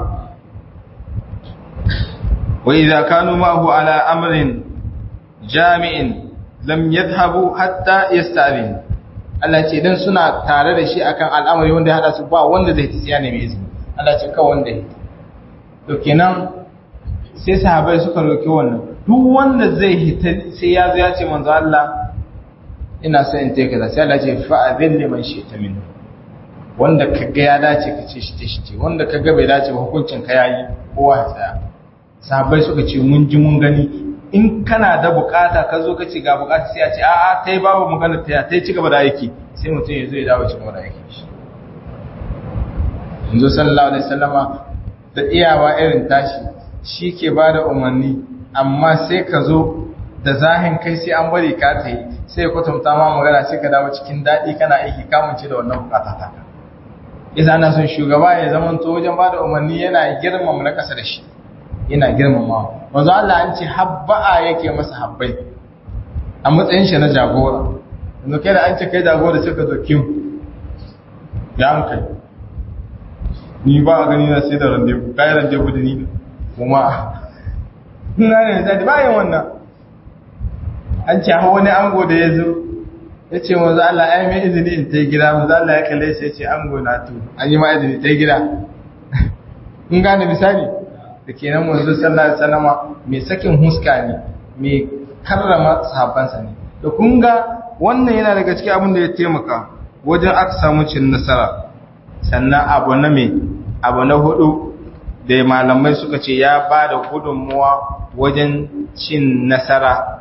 وإذا كانوا معه على أمر جامع لم يذهبوا حتى يستأذن Allah ce idan suna tare da shi akan al'amari wanda ya hada su ba wanda zai ta siya ne mai izini Allah ce kawai wanda ya to kenan sai sahabai suka roki wannan duk wanda zai hita sai ya zo ya ce manzo Allah ina son in take kaza sai Allah ce fa adil liman shi'ta min wanda kaga ya dace ka ce shi ta shi ce wanda kaga bai dace ba hukuncin ka yayi kowa ya tsaya sahabbai suka ce mun ji mun gani in kana da bukata ka zo ka ce ga bukata sai a ce a'a ta yi babu magana ta ta yi ci gaba da aiki sai mutum ya zo ya dawo ci gaba da aiki shi yanzu sallallahu alaihi wasallama da iyawa irin tashi shi ke ba da umarni amma sai ka zo da zahin kai sai an bari ka ta yi sai kwatanta ma magana sai ka dawo cikin daɗi kana aiki kamunce da wannan bukata ta isa ana son shugaba ya zama to wajen ba da umarni yana girmama na ƙasa da shi yana girmama wanzu Allah an ce habba'a yake masa habbai a matsayin shi na jagora yanzu kai da an ce kai jagora sai ka zo kim ya hankali ni ba a gani na sai da randevu kayi randevu da ni kuma na ne da bayan wannan an ce hawa wani ango da ya zo ya ce wanzu Allah ya mai izini in ta yi gida wanzu Allah ya kalle sai ce ango na tu an yi ma izini ta yi gida in gane misali da ke nan wanzu sallallahu salama mai sakin huska ne mai karrama sahabbansa ne da kun ga wannan yana daga cikin abin da ya taimaka wajen aka samu cin nasara sannan abu na mai abu na hudu da malamai suka ce ya ba da gudunmuwa wajen cin nasara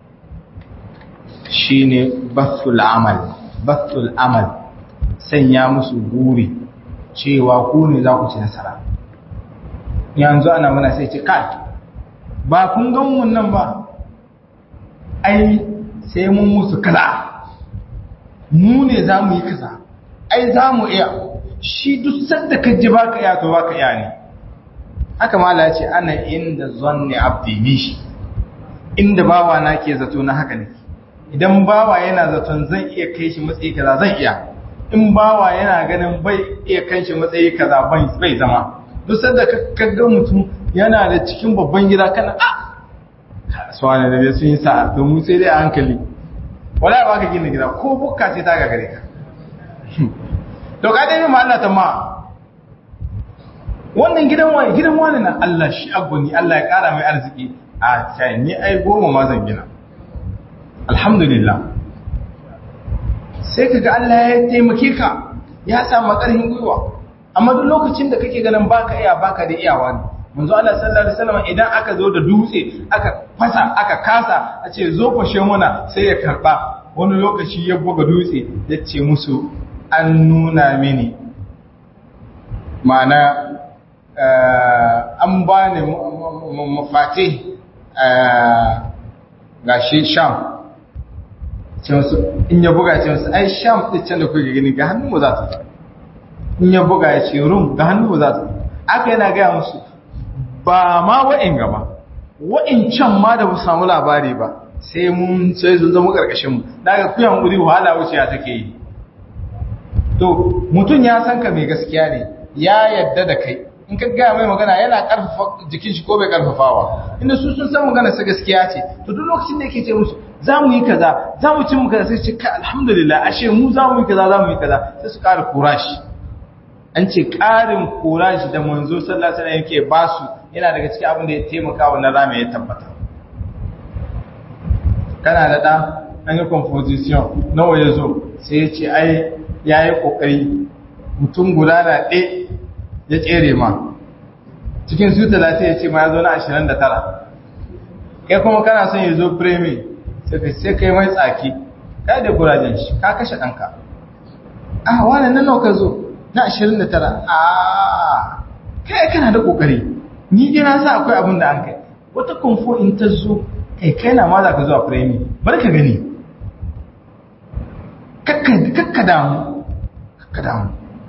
shine bathul amal bathul amal sanya musu guri cewa ku ne za ku ci nasara yanzu ana mana sai ce kai ba kun gan mun nan ba ai sai mun musu kaza mu ne za mu yi kaza ai za mu iya shi duk sanda ka ji baka iya to baka iya ne haka mala ce ana inda zanni abdi bishi inda bawa na ke zato na haka ne idan bawa yana zaton zan iya kai shi matsayi kaza zan iya in bawa yana ganin bai iya kai shi matsayi kaza bai zama duk sanda ka ga mutum yana da cikin babban gida kana a suwane da bai sun yi sa'a domin sai dai a hankali wala ba ka gina gida ko bukka sai ta gagare ka to ka dai ma Allah ta ma wannan gidan wani gidan wani na Allah shi agoni Allah ya kara mai arziki a kai ni ai goma ma zan gina alhamdulillah sai kaga Allah ya taimake ka ya samu makarhin gwiwa amma duk lokacin da kake ganin baka iya baka da iyawa ne manzo Allah sallallahu alaihi wasallam idan aka zo da dutse aka fasa aka kasa a ce zo fashe muna sai ya karba wani lokaci ya buga dutse ya ce musu an nuna mini ma'ana an ba ni mafati ga shi sham ce musu in ya buga ce musu ai sham ɗin can da kuke gani ga hannun mu za ta in ya buga ya ce rum ga hannun mu za ta aka yana gaya musu ba ma wa'in gaba wa'in can ma da ba samu labari ba sai mun sai sun zama ƙarƙashinmu daga kuyan guri wahala wuce ya take yi to mutum ya san ka mai gaskiya ne ya yadda da kai in ka gaya mai magana yana ƙarfafa jikin shi ko bai ƙarfafawa inda su sun san magana sa gaskiya ce to duk lokacin da yake ce musu za mu yi kaza za mu ci mu kaza sai su ce kai alhamdulillah ashe mu za mu yi kaza za mu yi kaza sai su ƙara kurashi an ce ƙarin kurashi da manzo sallallahu alaihi wasallam yake basu yana daga cikin abin da ya taimaka wa na rame ya tabbata kana da ɗan an yi composition nawa ya zo sai ya ce ai ya yi ƙoƙari mutum guda na ɗe ya tsere ma cikin su talatin ya ce ma ya zo na ashirin da tara kai kuma kana son ya zo premi sai kai mai tsaki kai da kurajen shi ka kashe ɗanka ah wani nan nawa ka zo na ashirin da tara ah kai kana da ƙoƙari ni ina sa akwai abin da an kai wata kumfo in ta zo kai kai na ma za ka zuwa firemi bar ka gani kakka damu kakka damu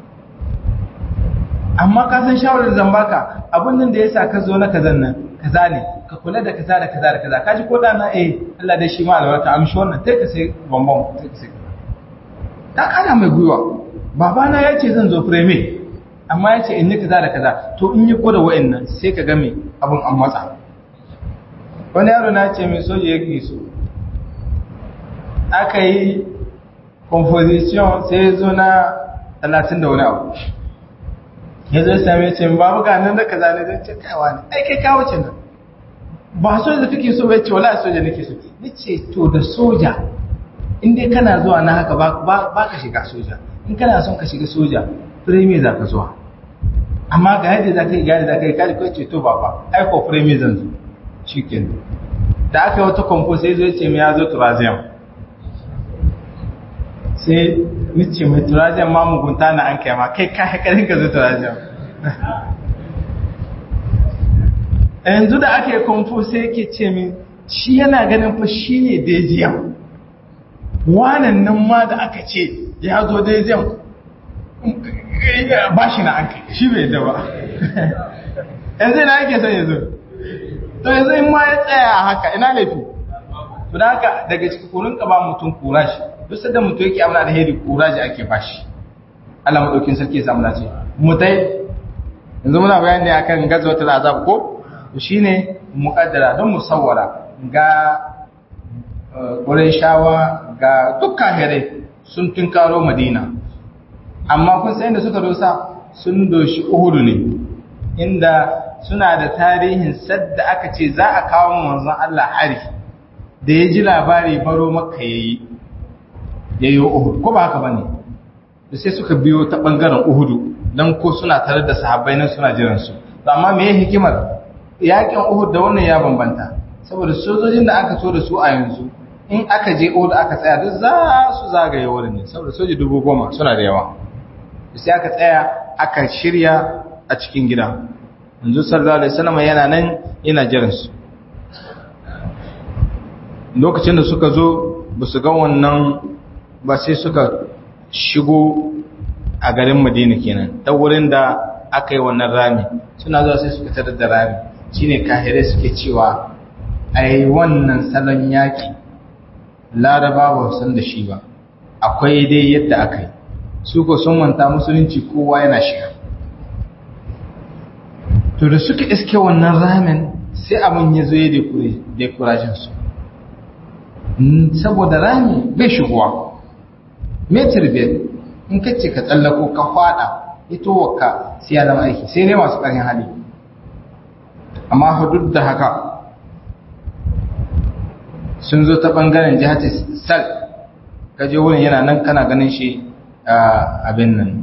amma ka san shawarar zan baka abin nan da ya sa ka zo na kazan nan kaza ne ka kula da kaza da kaza da kaza ka ji ko da na eh Allah dai shi ma albarka amshi wannan sai ka sai bambam sai ka sai ta kana mai gwiwa babana ya ce zan zo firemi amma ya ce in yi kaza da kaza to in yi koda wa'annan sai ka game abin an matsa wani yaro na ce mai soja ya so aka yi composition sai ya zo na talatin da wani abu ya zo same ce babu ga nan da kaza ne zai ce kaiwa ne ai kai kawo ce nan ba soja da kake so bai ce wala soja nake so ni ce to da soja in dai kana zuwa na haka ba ka shiga soja in kana son ka shiga soja firemi za ka zuwa amma ga yadda za ka yi gani za ka yi kaji kawai ceto ba ba aiko firemi zan zo cikin da aka yi wata kwamfo sai zo ce mai ya zo turaziyan sai nice mai turaziyan ma mugunta na an kai ma kai ka haƙarin ka zo turaziyan yanzu da aka yi kwamfo sai yake ce min shi yana ganin fa shi ne dejiyan wanan nan ma da aka ce ya zo dejiyan ba shi na an kai shi bai da ba yanzu ina yake son yanzu to yanzu in ma ya tsaya haka ina laifi to da haka daga cikin kurin ka ba mutum kurashi duk sanda mutum yake amana da hedi kurashi ake bashi Allah madaukin sarki ya samu dace mutai yanzu muna bayani akan gazwatul azab ko to shine muqaddara don musawwara ga shawa ga dukkan hare sun tunkaro Madina amma kun san da suka dosa sun doshi Uhud ne inda suna da tarihin sadda aka ce za a kawo manzon Allah hari da ya ji labari baro makka yayi yayi Uhud ko ba haka bane da sai suka biyo ta bangaren Uhud dan ko suna tare da sahabbai nan suna jiran su amma me hikimar yakin Uhud da wannan ya bambanta saboda sojojin da aka so da su a yanzu in aka je Uhud aka tsaya duk za su zagaye wurin ne saboda soji dubu goma suna da yawa sai aka tsaya aka shirya a cikin gida yanzu sallallahu alaihi wasallam yana nan yana jiran su lokacin da suka zo ba su ga wannan ba sai suka shigo a garin Madina kenan ta wurin da aka yi wannan rami suna zuwa sai suka tarar da rami shine kahire suke cewa ai wannan salon yaki laraba ba san da shi ba akwai dai yadda aka yi su ko sun manta musulunci kowa yana shiga to da suka iske wannan ramen sai abin ya zo ya dekurajin su saboda rami bai shigowa metir biyar in ka ce ka tsallako ka fada ito waka sai ya zama aiki sai dai masu ƙarin hali amma hudud da haka sun zo ta ɓangaren jihar sal kaje wurin yana nan kana ganin shi a abin nan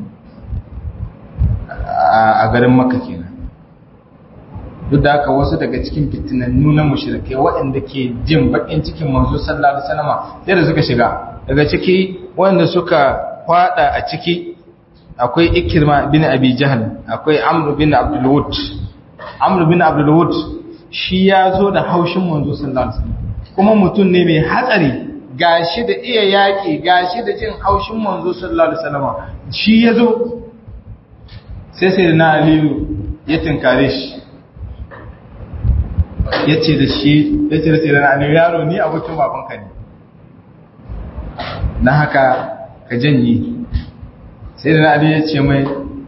a garin maka kenan duk da haka wasu daga cikin fitinannu na mushrikai waɗanda ke jin bakin cikin manzo sallallahu alaihi wasallam sai da suka shiga daga ciki waɗanda suka fada a ciki akwai ikirma bin abi jahl akwai amr bin abdul wud amr bin abdul wud shi ya zo da haushin manzo sallallahu alaihi wasallam kuma mutum ne mai hatsari gashi da iya yaƙi gashi da jin haushin manzo sallallahu alaihi wasallam shi ya zo sai sai na aliyu ya tinkare shi ya ce da shi ya ce da sai na aliyu yaro ni abokin babanka ne na haka ka janye sai da na aliyu ya ce mai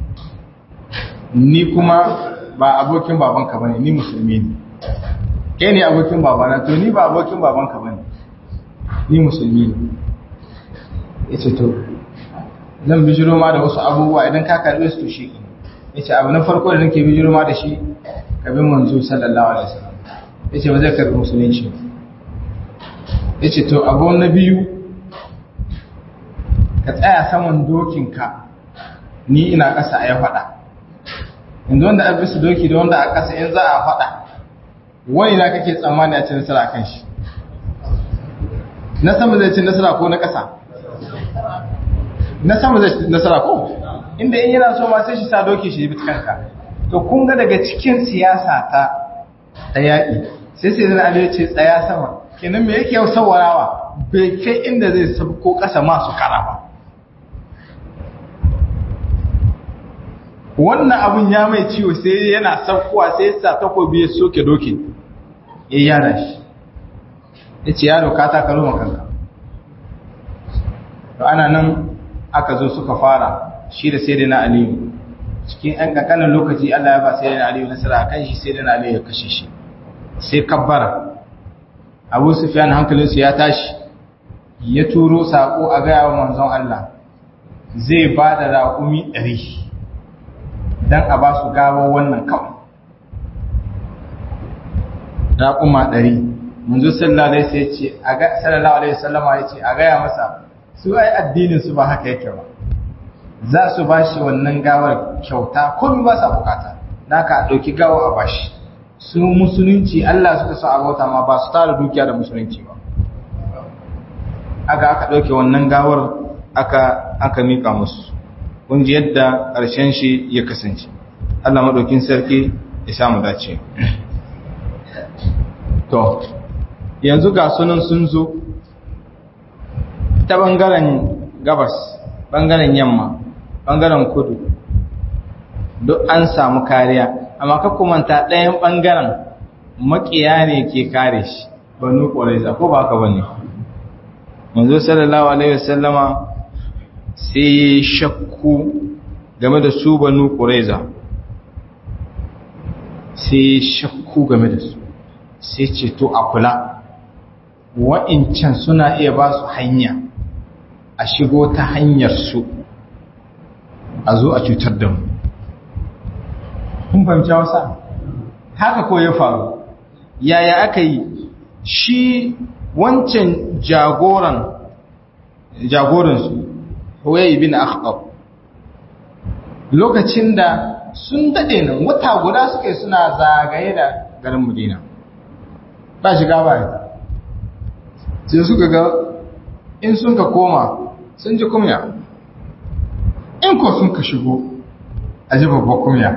ni kuma ba abokin babanka bane ni musulmi ne kai ne abokin babana to ni ba abokin babanka bane ni musulmi ne ya ce to zan bijiro ma da wasu abubuwa idan ka karbe su to shi ya ce abu na farko da nake bijiro ma da shi ka bin manzo sallallahu alaihi wasallam ya ce ba zai karbi musulunci ya ce to abu na biyu ka tsaya saman dokinka ni ina ƙasa a ya faɗa inda wanda a bisa doki da wanda a ƙasa in za a faɗa wani na kake tsammani a ci nasara a kan shi na sama zai ci nasara ko na ƙasa na sama zai ci nasara ko inda in yana so ma sai shi sa doki shi bi kanka to kun ga daga cikin siyasa ta ta yaƙi sai sai zan aliyu ce tsaya sama kenan me yake yau sawarawa bai kai inda zai sabko ƙasa masu kara ba wannan abun ya mai ciwo sai yana saukowa sai ya sa takobi ya soke dokin ya yada shi ya ce yaro ka takalo makanka to ana nan aka zo suka fara shi da sai na aliyu cikin ɗan ƙanƙanin lokaci allah ya ba sai na aliyu nasara a kan shi sai na aliyu ya kashe shi sai kabbara abu sufiyan hankalinsu ya tashi ya turo saƙo a gaya wa manzon allah zai ba da raƙumi ɗari don a ba su gawo wannan kawai raƙuma ɗari manzo sallallahu alaihi sallama ya ce a gaya masa su ai addinin su ba haka yake ba za su ba shi wannan gawar kyauta komi ba sa bukata na ka ɗauki gawa a bashi su musulunci Allah suka sa abota ma ba su tara dukiya da musulunci ba aka aka ɗauke wannan gawar aka aka miƙa musu kun ji yadda ƙarshen shi ya kasance Allah maɗaukin sarki ya samu dace to yanzu ga sunan sun zo ta ɓangaren gabas ɓangaren yamma ɓangaren kudu duk an samu kariya amma ka kumanta ɗayan ɓangaren makiya ne ke kare shi banu ƙwaraiza ko ba haka bane manzo sallallahu alaihi wasallama sai shakku game da su banu ƙwaraiza sai shakku game da su sai ce to a kula wa'incan suna iya ba su hanya a shigo ta hanyar su a zo a cutar da mu kun fahimci wasa haka ko ya faru yaya aka yi shi wancan jagoran jagoransu huwayi bin akhtab lokacin da sun daɗe nan wata guda suke suna zagaye da garin Madina ba shiga ba ya sai suka ga in sun ka koma sun ji kumya in ko sun ka shigo a ji babba kumya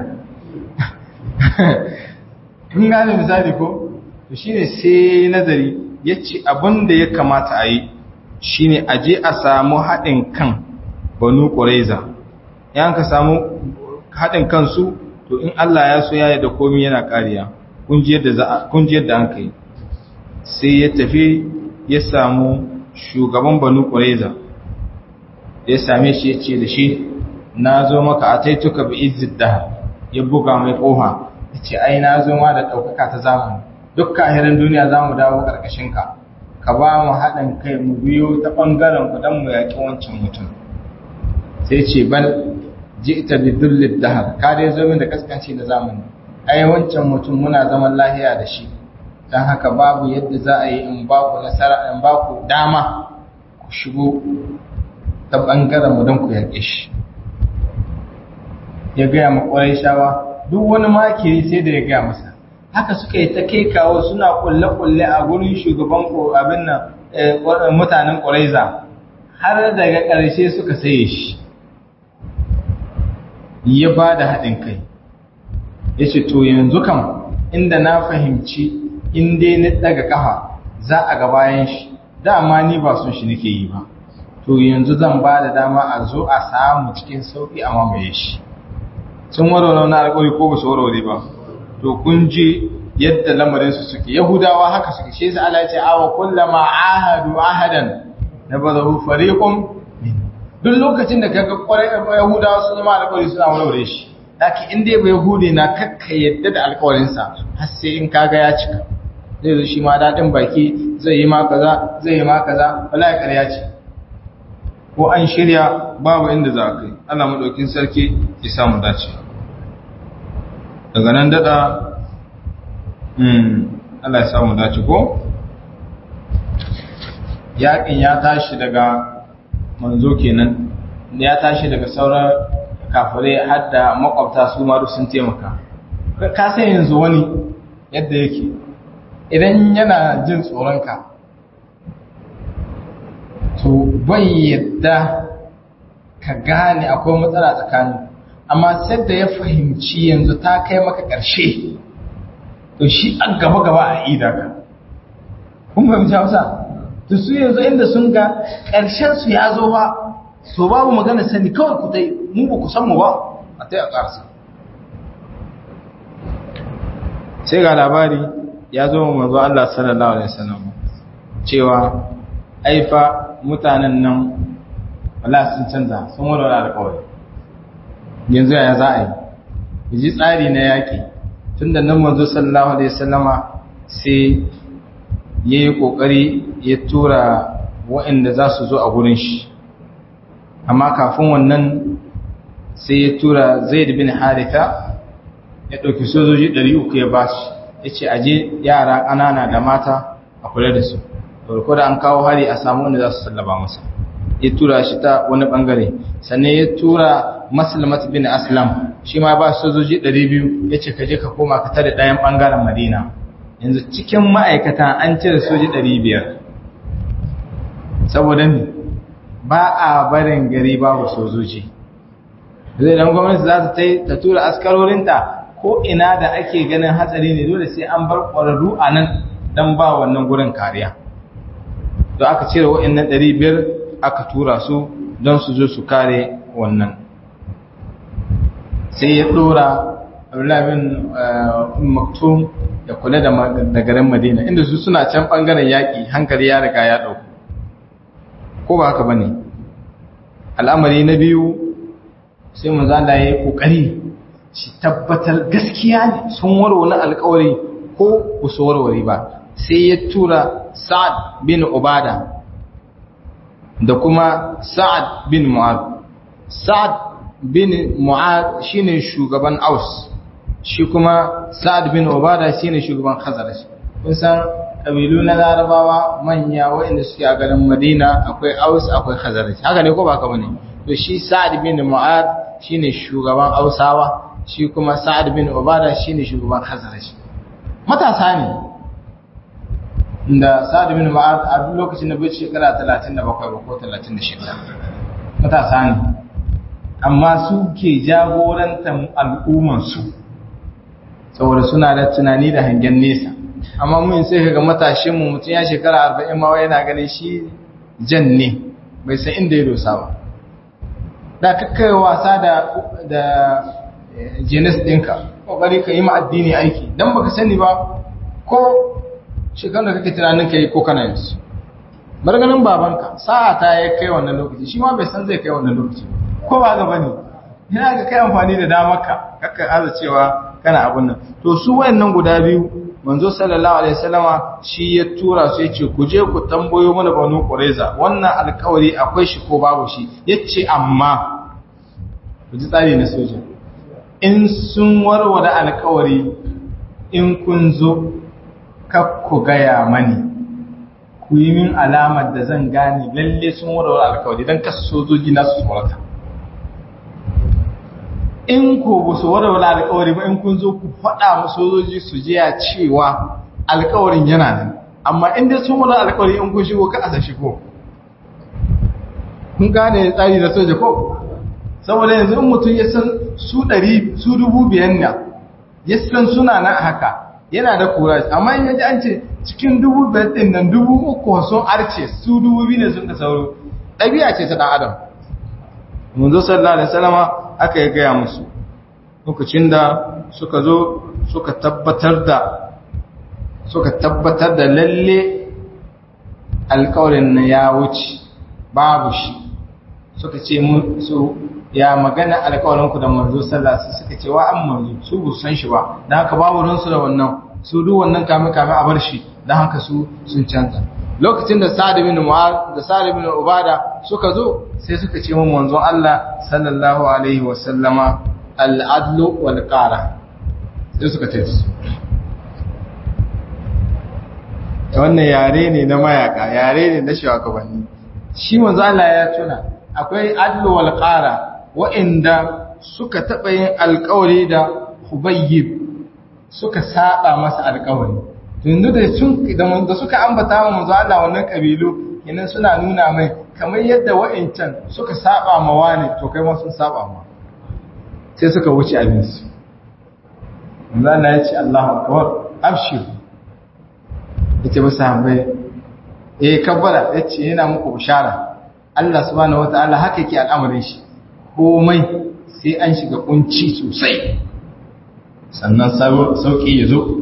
kun gane misali ko to shine sai nazari ya ce abin da ya kamata a yi shine a je a samu haɗin kan banu ƙuraiza yan ka samu haɗin kansu to in Allah ya so ya da komi yana ƙariya kun ji yadda an kai sai ya tafi ya samu shugaban banu ƙuraiza ya same shi ya ce da shi na zo maka a taituka bi izid da ya buga mai ƙoha ya ce ai na zo ma da ɗaukaka ta zamani duk kahirin duniya za mu dawo ƙarƙashinka ka ba mu haɗin kai mu biyo ta ɓangaren ku don mu yaƙi wancan mutum sai ce bal ji'ta bi dhullid dahar ka dai zo min da kaskanci na zamani ai wancan mutum muna zaman lahiya da shi dan haka babu yadda za a yi in ba ku nasara in ba ku dama ku shigo ta bangaren mu don ku yarke shi ya gaya ma shawa duk wani makiri sai da ya gaya masa haka suka yi ta kai kawo suna kulle-kulle a gurin shugaban abin nan mutanen ƙwaraiza har daga ƙarshe suka saye shi ya ba da haɗin kai ya ce to yanzu kam inda na fahimci inda ni daga ƙafa za a ga bayan shi dama ni ba sun shi nake yi ba to yanzu zan ba da dama a zo a samu cikin sauƙi a mamaye shi sun warware na alƙawari ko ba su warware ba to kun ji yadda lamarinsu suke yahudawa haka suke shi yasa Allah ya ce awa kullama ahadu ahadan nabadahu fariqum duk lokacin da kaga kwarai yahudawa sun zama alƙawari suna warware shi daki in dai bai yahudi na kakka yadda da alƙawarin sa har sai in kaga ya cika zai zo shi ma dadin baki zai yi ma kaza zai yi ma kaza wallahi ƙarya ce ko an shirya babu inda za ka yi Allah madaukin sarki ya samu dace daga nan dada Allah ya samu dace ko yaƙin ya tashi daga manzo kenan ya tashi daga sauran kafirai har da makwabta su ma duk sun taimaka ka san yanzu wani yadda yake idan yana jin tsoronka to bai yadda ka gane akwai matsala tsakanin amma sai da ya fahimci yanzu ta kai maka ƙarshe to shi an gaba gaba a ida ka kun fahimci hausa to su yanzu inda sun ga ƙarshen su ya zo ba so babu magana sani kawai ku tai mu ba ku san mu ba a tai a ƙarsa sai ga labari ya zo mu manzo Allah sallallahu alaihi wasallam cewa aifa mutanen nan Allah sun canza sun warware alƙawari yanzu ya za a yi ji tsari na yaƙi tun da nan manzo sallallahu alaihi wasallama sai ya yi ƙoƙari ya tura waɗanda za su zo a gurin shi amma kafin wannan sai ya tura zaid bin haritha ya ɗauki sojoji 300 ya ba shi ya ce aje yara ƙanana da mata a kula da su farko da an kawo hari a samu wanda za su sallaba masa ya tura shi ta wani ɓangare sannan ya tura maslamat bin aslam shi ma ba sojoji 200 ya ce ka je ka koma ka tare ɗayan ɓangaren madina yanzu cikin ma'aikata an cire soji 500 saboda ne ba a barin gari babu sojoji zai dan gwamnati za ta ta tura askarorinta ko ina da ake ganin hatsari ne dole sai an bar ƙwararru a nan don ba wannan gurin kariya da aka cire wa'annan 500 aka tura su don su zo su kare wannan sai ya dora Abdullah bin Maktum ya kula da garin Madina inda su suna can bangaren yaki hankali ya riga ya dauko ko ba haka bane al'amari na biyu sai manzo Allah ya yi kokari shi tabbatar gaskiya ne sun warware alƙawari ko ba su warware ba sai ya tura Sa'ad bin Ubada da kuma Sa'ad bin Mu'ad Sa'ad bin Mu'ad shine shugaban Aus shi kuma Sa'ad bin Ubada shine shugaban Khazraj kun san kabilu na Larabawa manya waɗanda suke a garin Madina akwai Aus akwai Khazraj haka ne ko ba haka bane to shi Sa'ad bin Mu'ad shine shugaban Ausawa shi kuma Sa'ad bin Ubada shine shugaban Khazraj matasa ne da Sa'ad bin Mu'ad a duk lokacin da bai shekara 37 ko 36 matasa ne amma su ke jagorantar al'umman su saboda suna da tunani da hangen nesa amma mun sai kaga matashin mu mutum ya shekara 40 ma yana ganin shi jan ne bai san inda ya dosa ba da kakkai wasa da da jenis ɗinka ƙoƙari ka yi ma addini aiki don baka sani ba ko shekaru da kake tunanin ka yi ko kana yanzu marganin babanka sa'a ta ya kai wannan lokaci shi ma bai san zai kai wannan lokaci ko ba gaba ne yana ga kai amfani da damarka kakka aza cewa kana abun nan to su wayannan guda biyu manzo sallallahu alaihi wasallama shi ya tura su yace ku je ku tambayo mana banu qurayza wannan alƙawari akwai shi ko babu shi yace amma ku ji tsari na soja in sun warware alƙawari in kun zo kak ku gaya mani ku yi min alamar da zan gane lalle sun warware alƙawari don kasu sojoji na su tsorata in ko ba su warware alƙawari ba in kun zo ku faɗa mu sojoji su jiya cewa alƙawarin yana nan amma in dai sun warware alƙawari in kun shigo ka asa shigo kun gane tsari da soja ko saboda yanzu in mutum ya san su ɗari su dubu biyan na ya san suna na haka yana da kura amma in yaji an ce cikin dubu biyar ɗin nan dubu uku sun arce su dubu biyu ne sun ka sauro ɗabi'a ce ta ɗan adam mun zo sallallahu alaihi wasallama aka yi gaya musu lokacin da suka zo suka tabbatar da suka tabbatar da lalle alƙawarin na ya wuce babu shi suka ce su ya magana alƙawarinku da manzo sallah su suka ce wa an manzo su bu san shi ba dan haka babu ransu da wannan su duk wannan kame kame a bar shi dan haka su sun canza lokacin da Sa'ad bin Mu'adh da Sa'ad bin Ubada suka zo sai suka ce mun manzon Allah sallallahu alaihi wa sallama al-adlu wal qara sai suka ce su wannan yare ne na mayaka yare ne na shugabanni shi manzo Allah ya tuna akwai adlu wal qara wa'inda suka taɓa yin alƙawari da Hubayyib suka saba masa alƙawari yanzu da sun da suka ambata wa manzo Allah wannan kabilu kenan suna nuna mai kamar yadda wa'incan suka saba ma wani to kai ma sun saba ma sai suka wuce abin su manzo Allah ya ce Allahu akbar abshir yace ba sahabbai eh kabbara yace yana muku bishara Allah subhanahu wataala haka yake al'amarin shi komai sai an shiga kunci sosai sannan sauki ya zo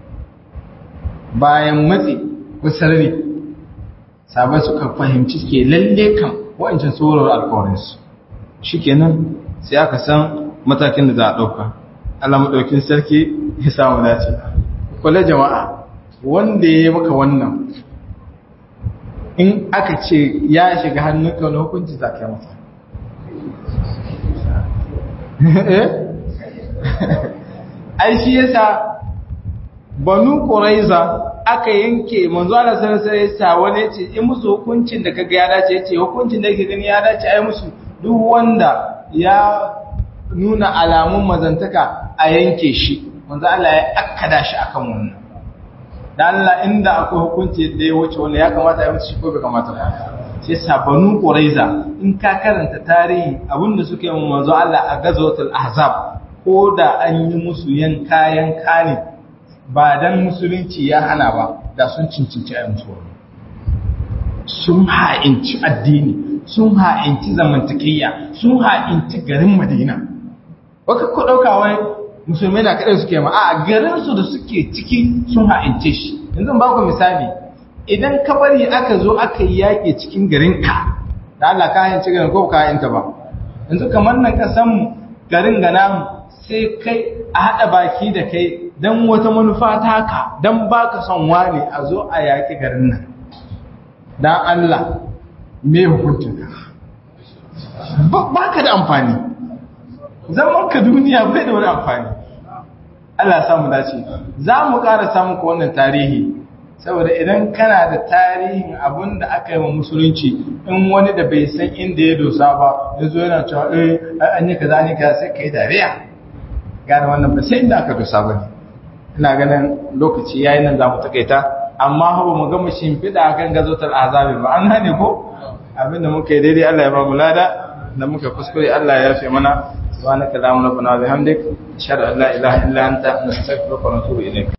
bayan matsi kusarri sabai suka fahimci ke lalle kan wa'ancin tsoron alkawarinsu shi kenan sai aka san matakin da za a ɗauka Allah maɗaukin sarki ya samu dace kwale jama'a wanda ya yi maka wannan in aka ce ya shiga hannunka wani hukunci za ka yi masa ai shi yasa banu quraiza aka yanke manzo Allah sallallahu alaihi wasallam wani yace in musu hukuncin da kaga ya dace yace hukuncin da yake gani ya dace ai musu duk wanda ya nuna alamun mazantaka a yanke shi manzo Allah ya akkada shi akan wannan dan Allah inda akwai hukunci da ya wuce wannan ya kamata ya musu shi ko bai kamata ba sai sabanu quraiza in ka karanta tarihi abinda suke yi manzo Allah a gazwatul ahzab ko da an yi musu yanka yanka ne ba dan musulunci ya hana ba da sun cincinci a musu wani sun ha'inci addini sun ha'inci zamantakiyya sun ha'inci garin madina baka ku dauka wai musulmai na kadai suke ma a garin su da suke ciki sun ha'ince shi yanzu ba ku misali idan ka bari aka zo aka yi yaƙi cikin garin ka da Allah ka ha'ince garin ko ka ha'inta ba yanzu kamar nan kasan garin ga namu sai kai a haɗa baki da kai don wata manufa taka don ba ka son wani a zo a yaƙi garin nan don Allah me hukuntun ba ka da amfani zaman ka duniya bai da wani amfani Allah samu dace za mu ƙara samun ka wannan tarihi saboda idan kana da tarihin abin da aka yi wa musulunci in wani da bai san inda ya dosa ba ya zo yana cewa eh an yi kaza an yi kaza sai ka yi dariya gane wannan ba sai inda aka dosa ba ne ina ganin lokaci yayi nan za mu takaita amma ba mu gama shimfiɗa akan gazotar azabi ba an gane ko abin da muka yi daidai Allah ya ba mu lada da muka kuskure Allah ya yafe mana subhanaka allahumma rabbana wa bihamdik ashhadu an la ilaha illa anta nastaghfiruka wa natubu ilayk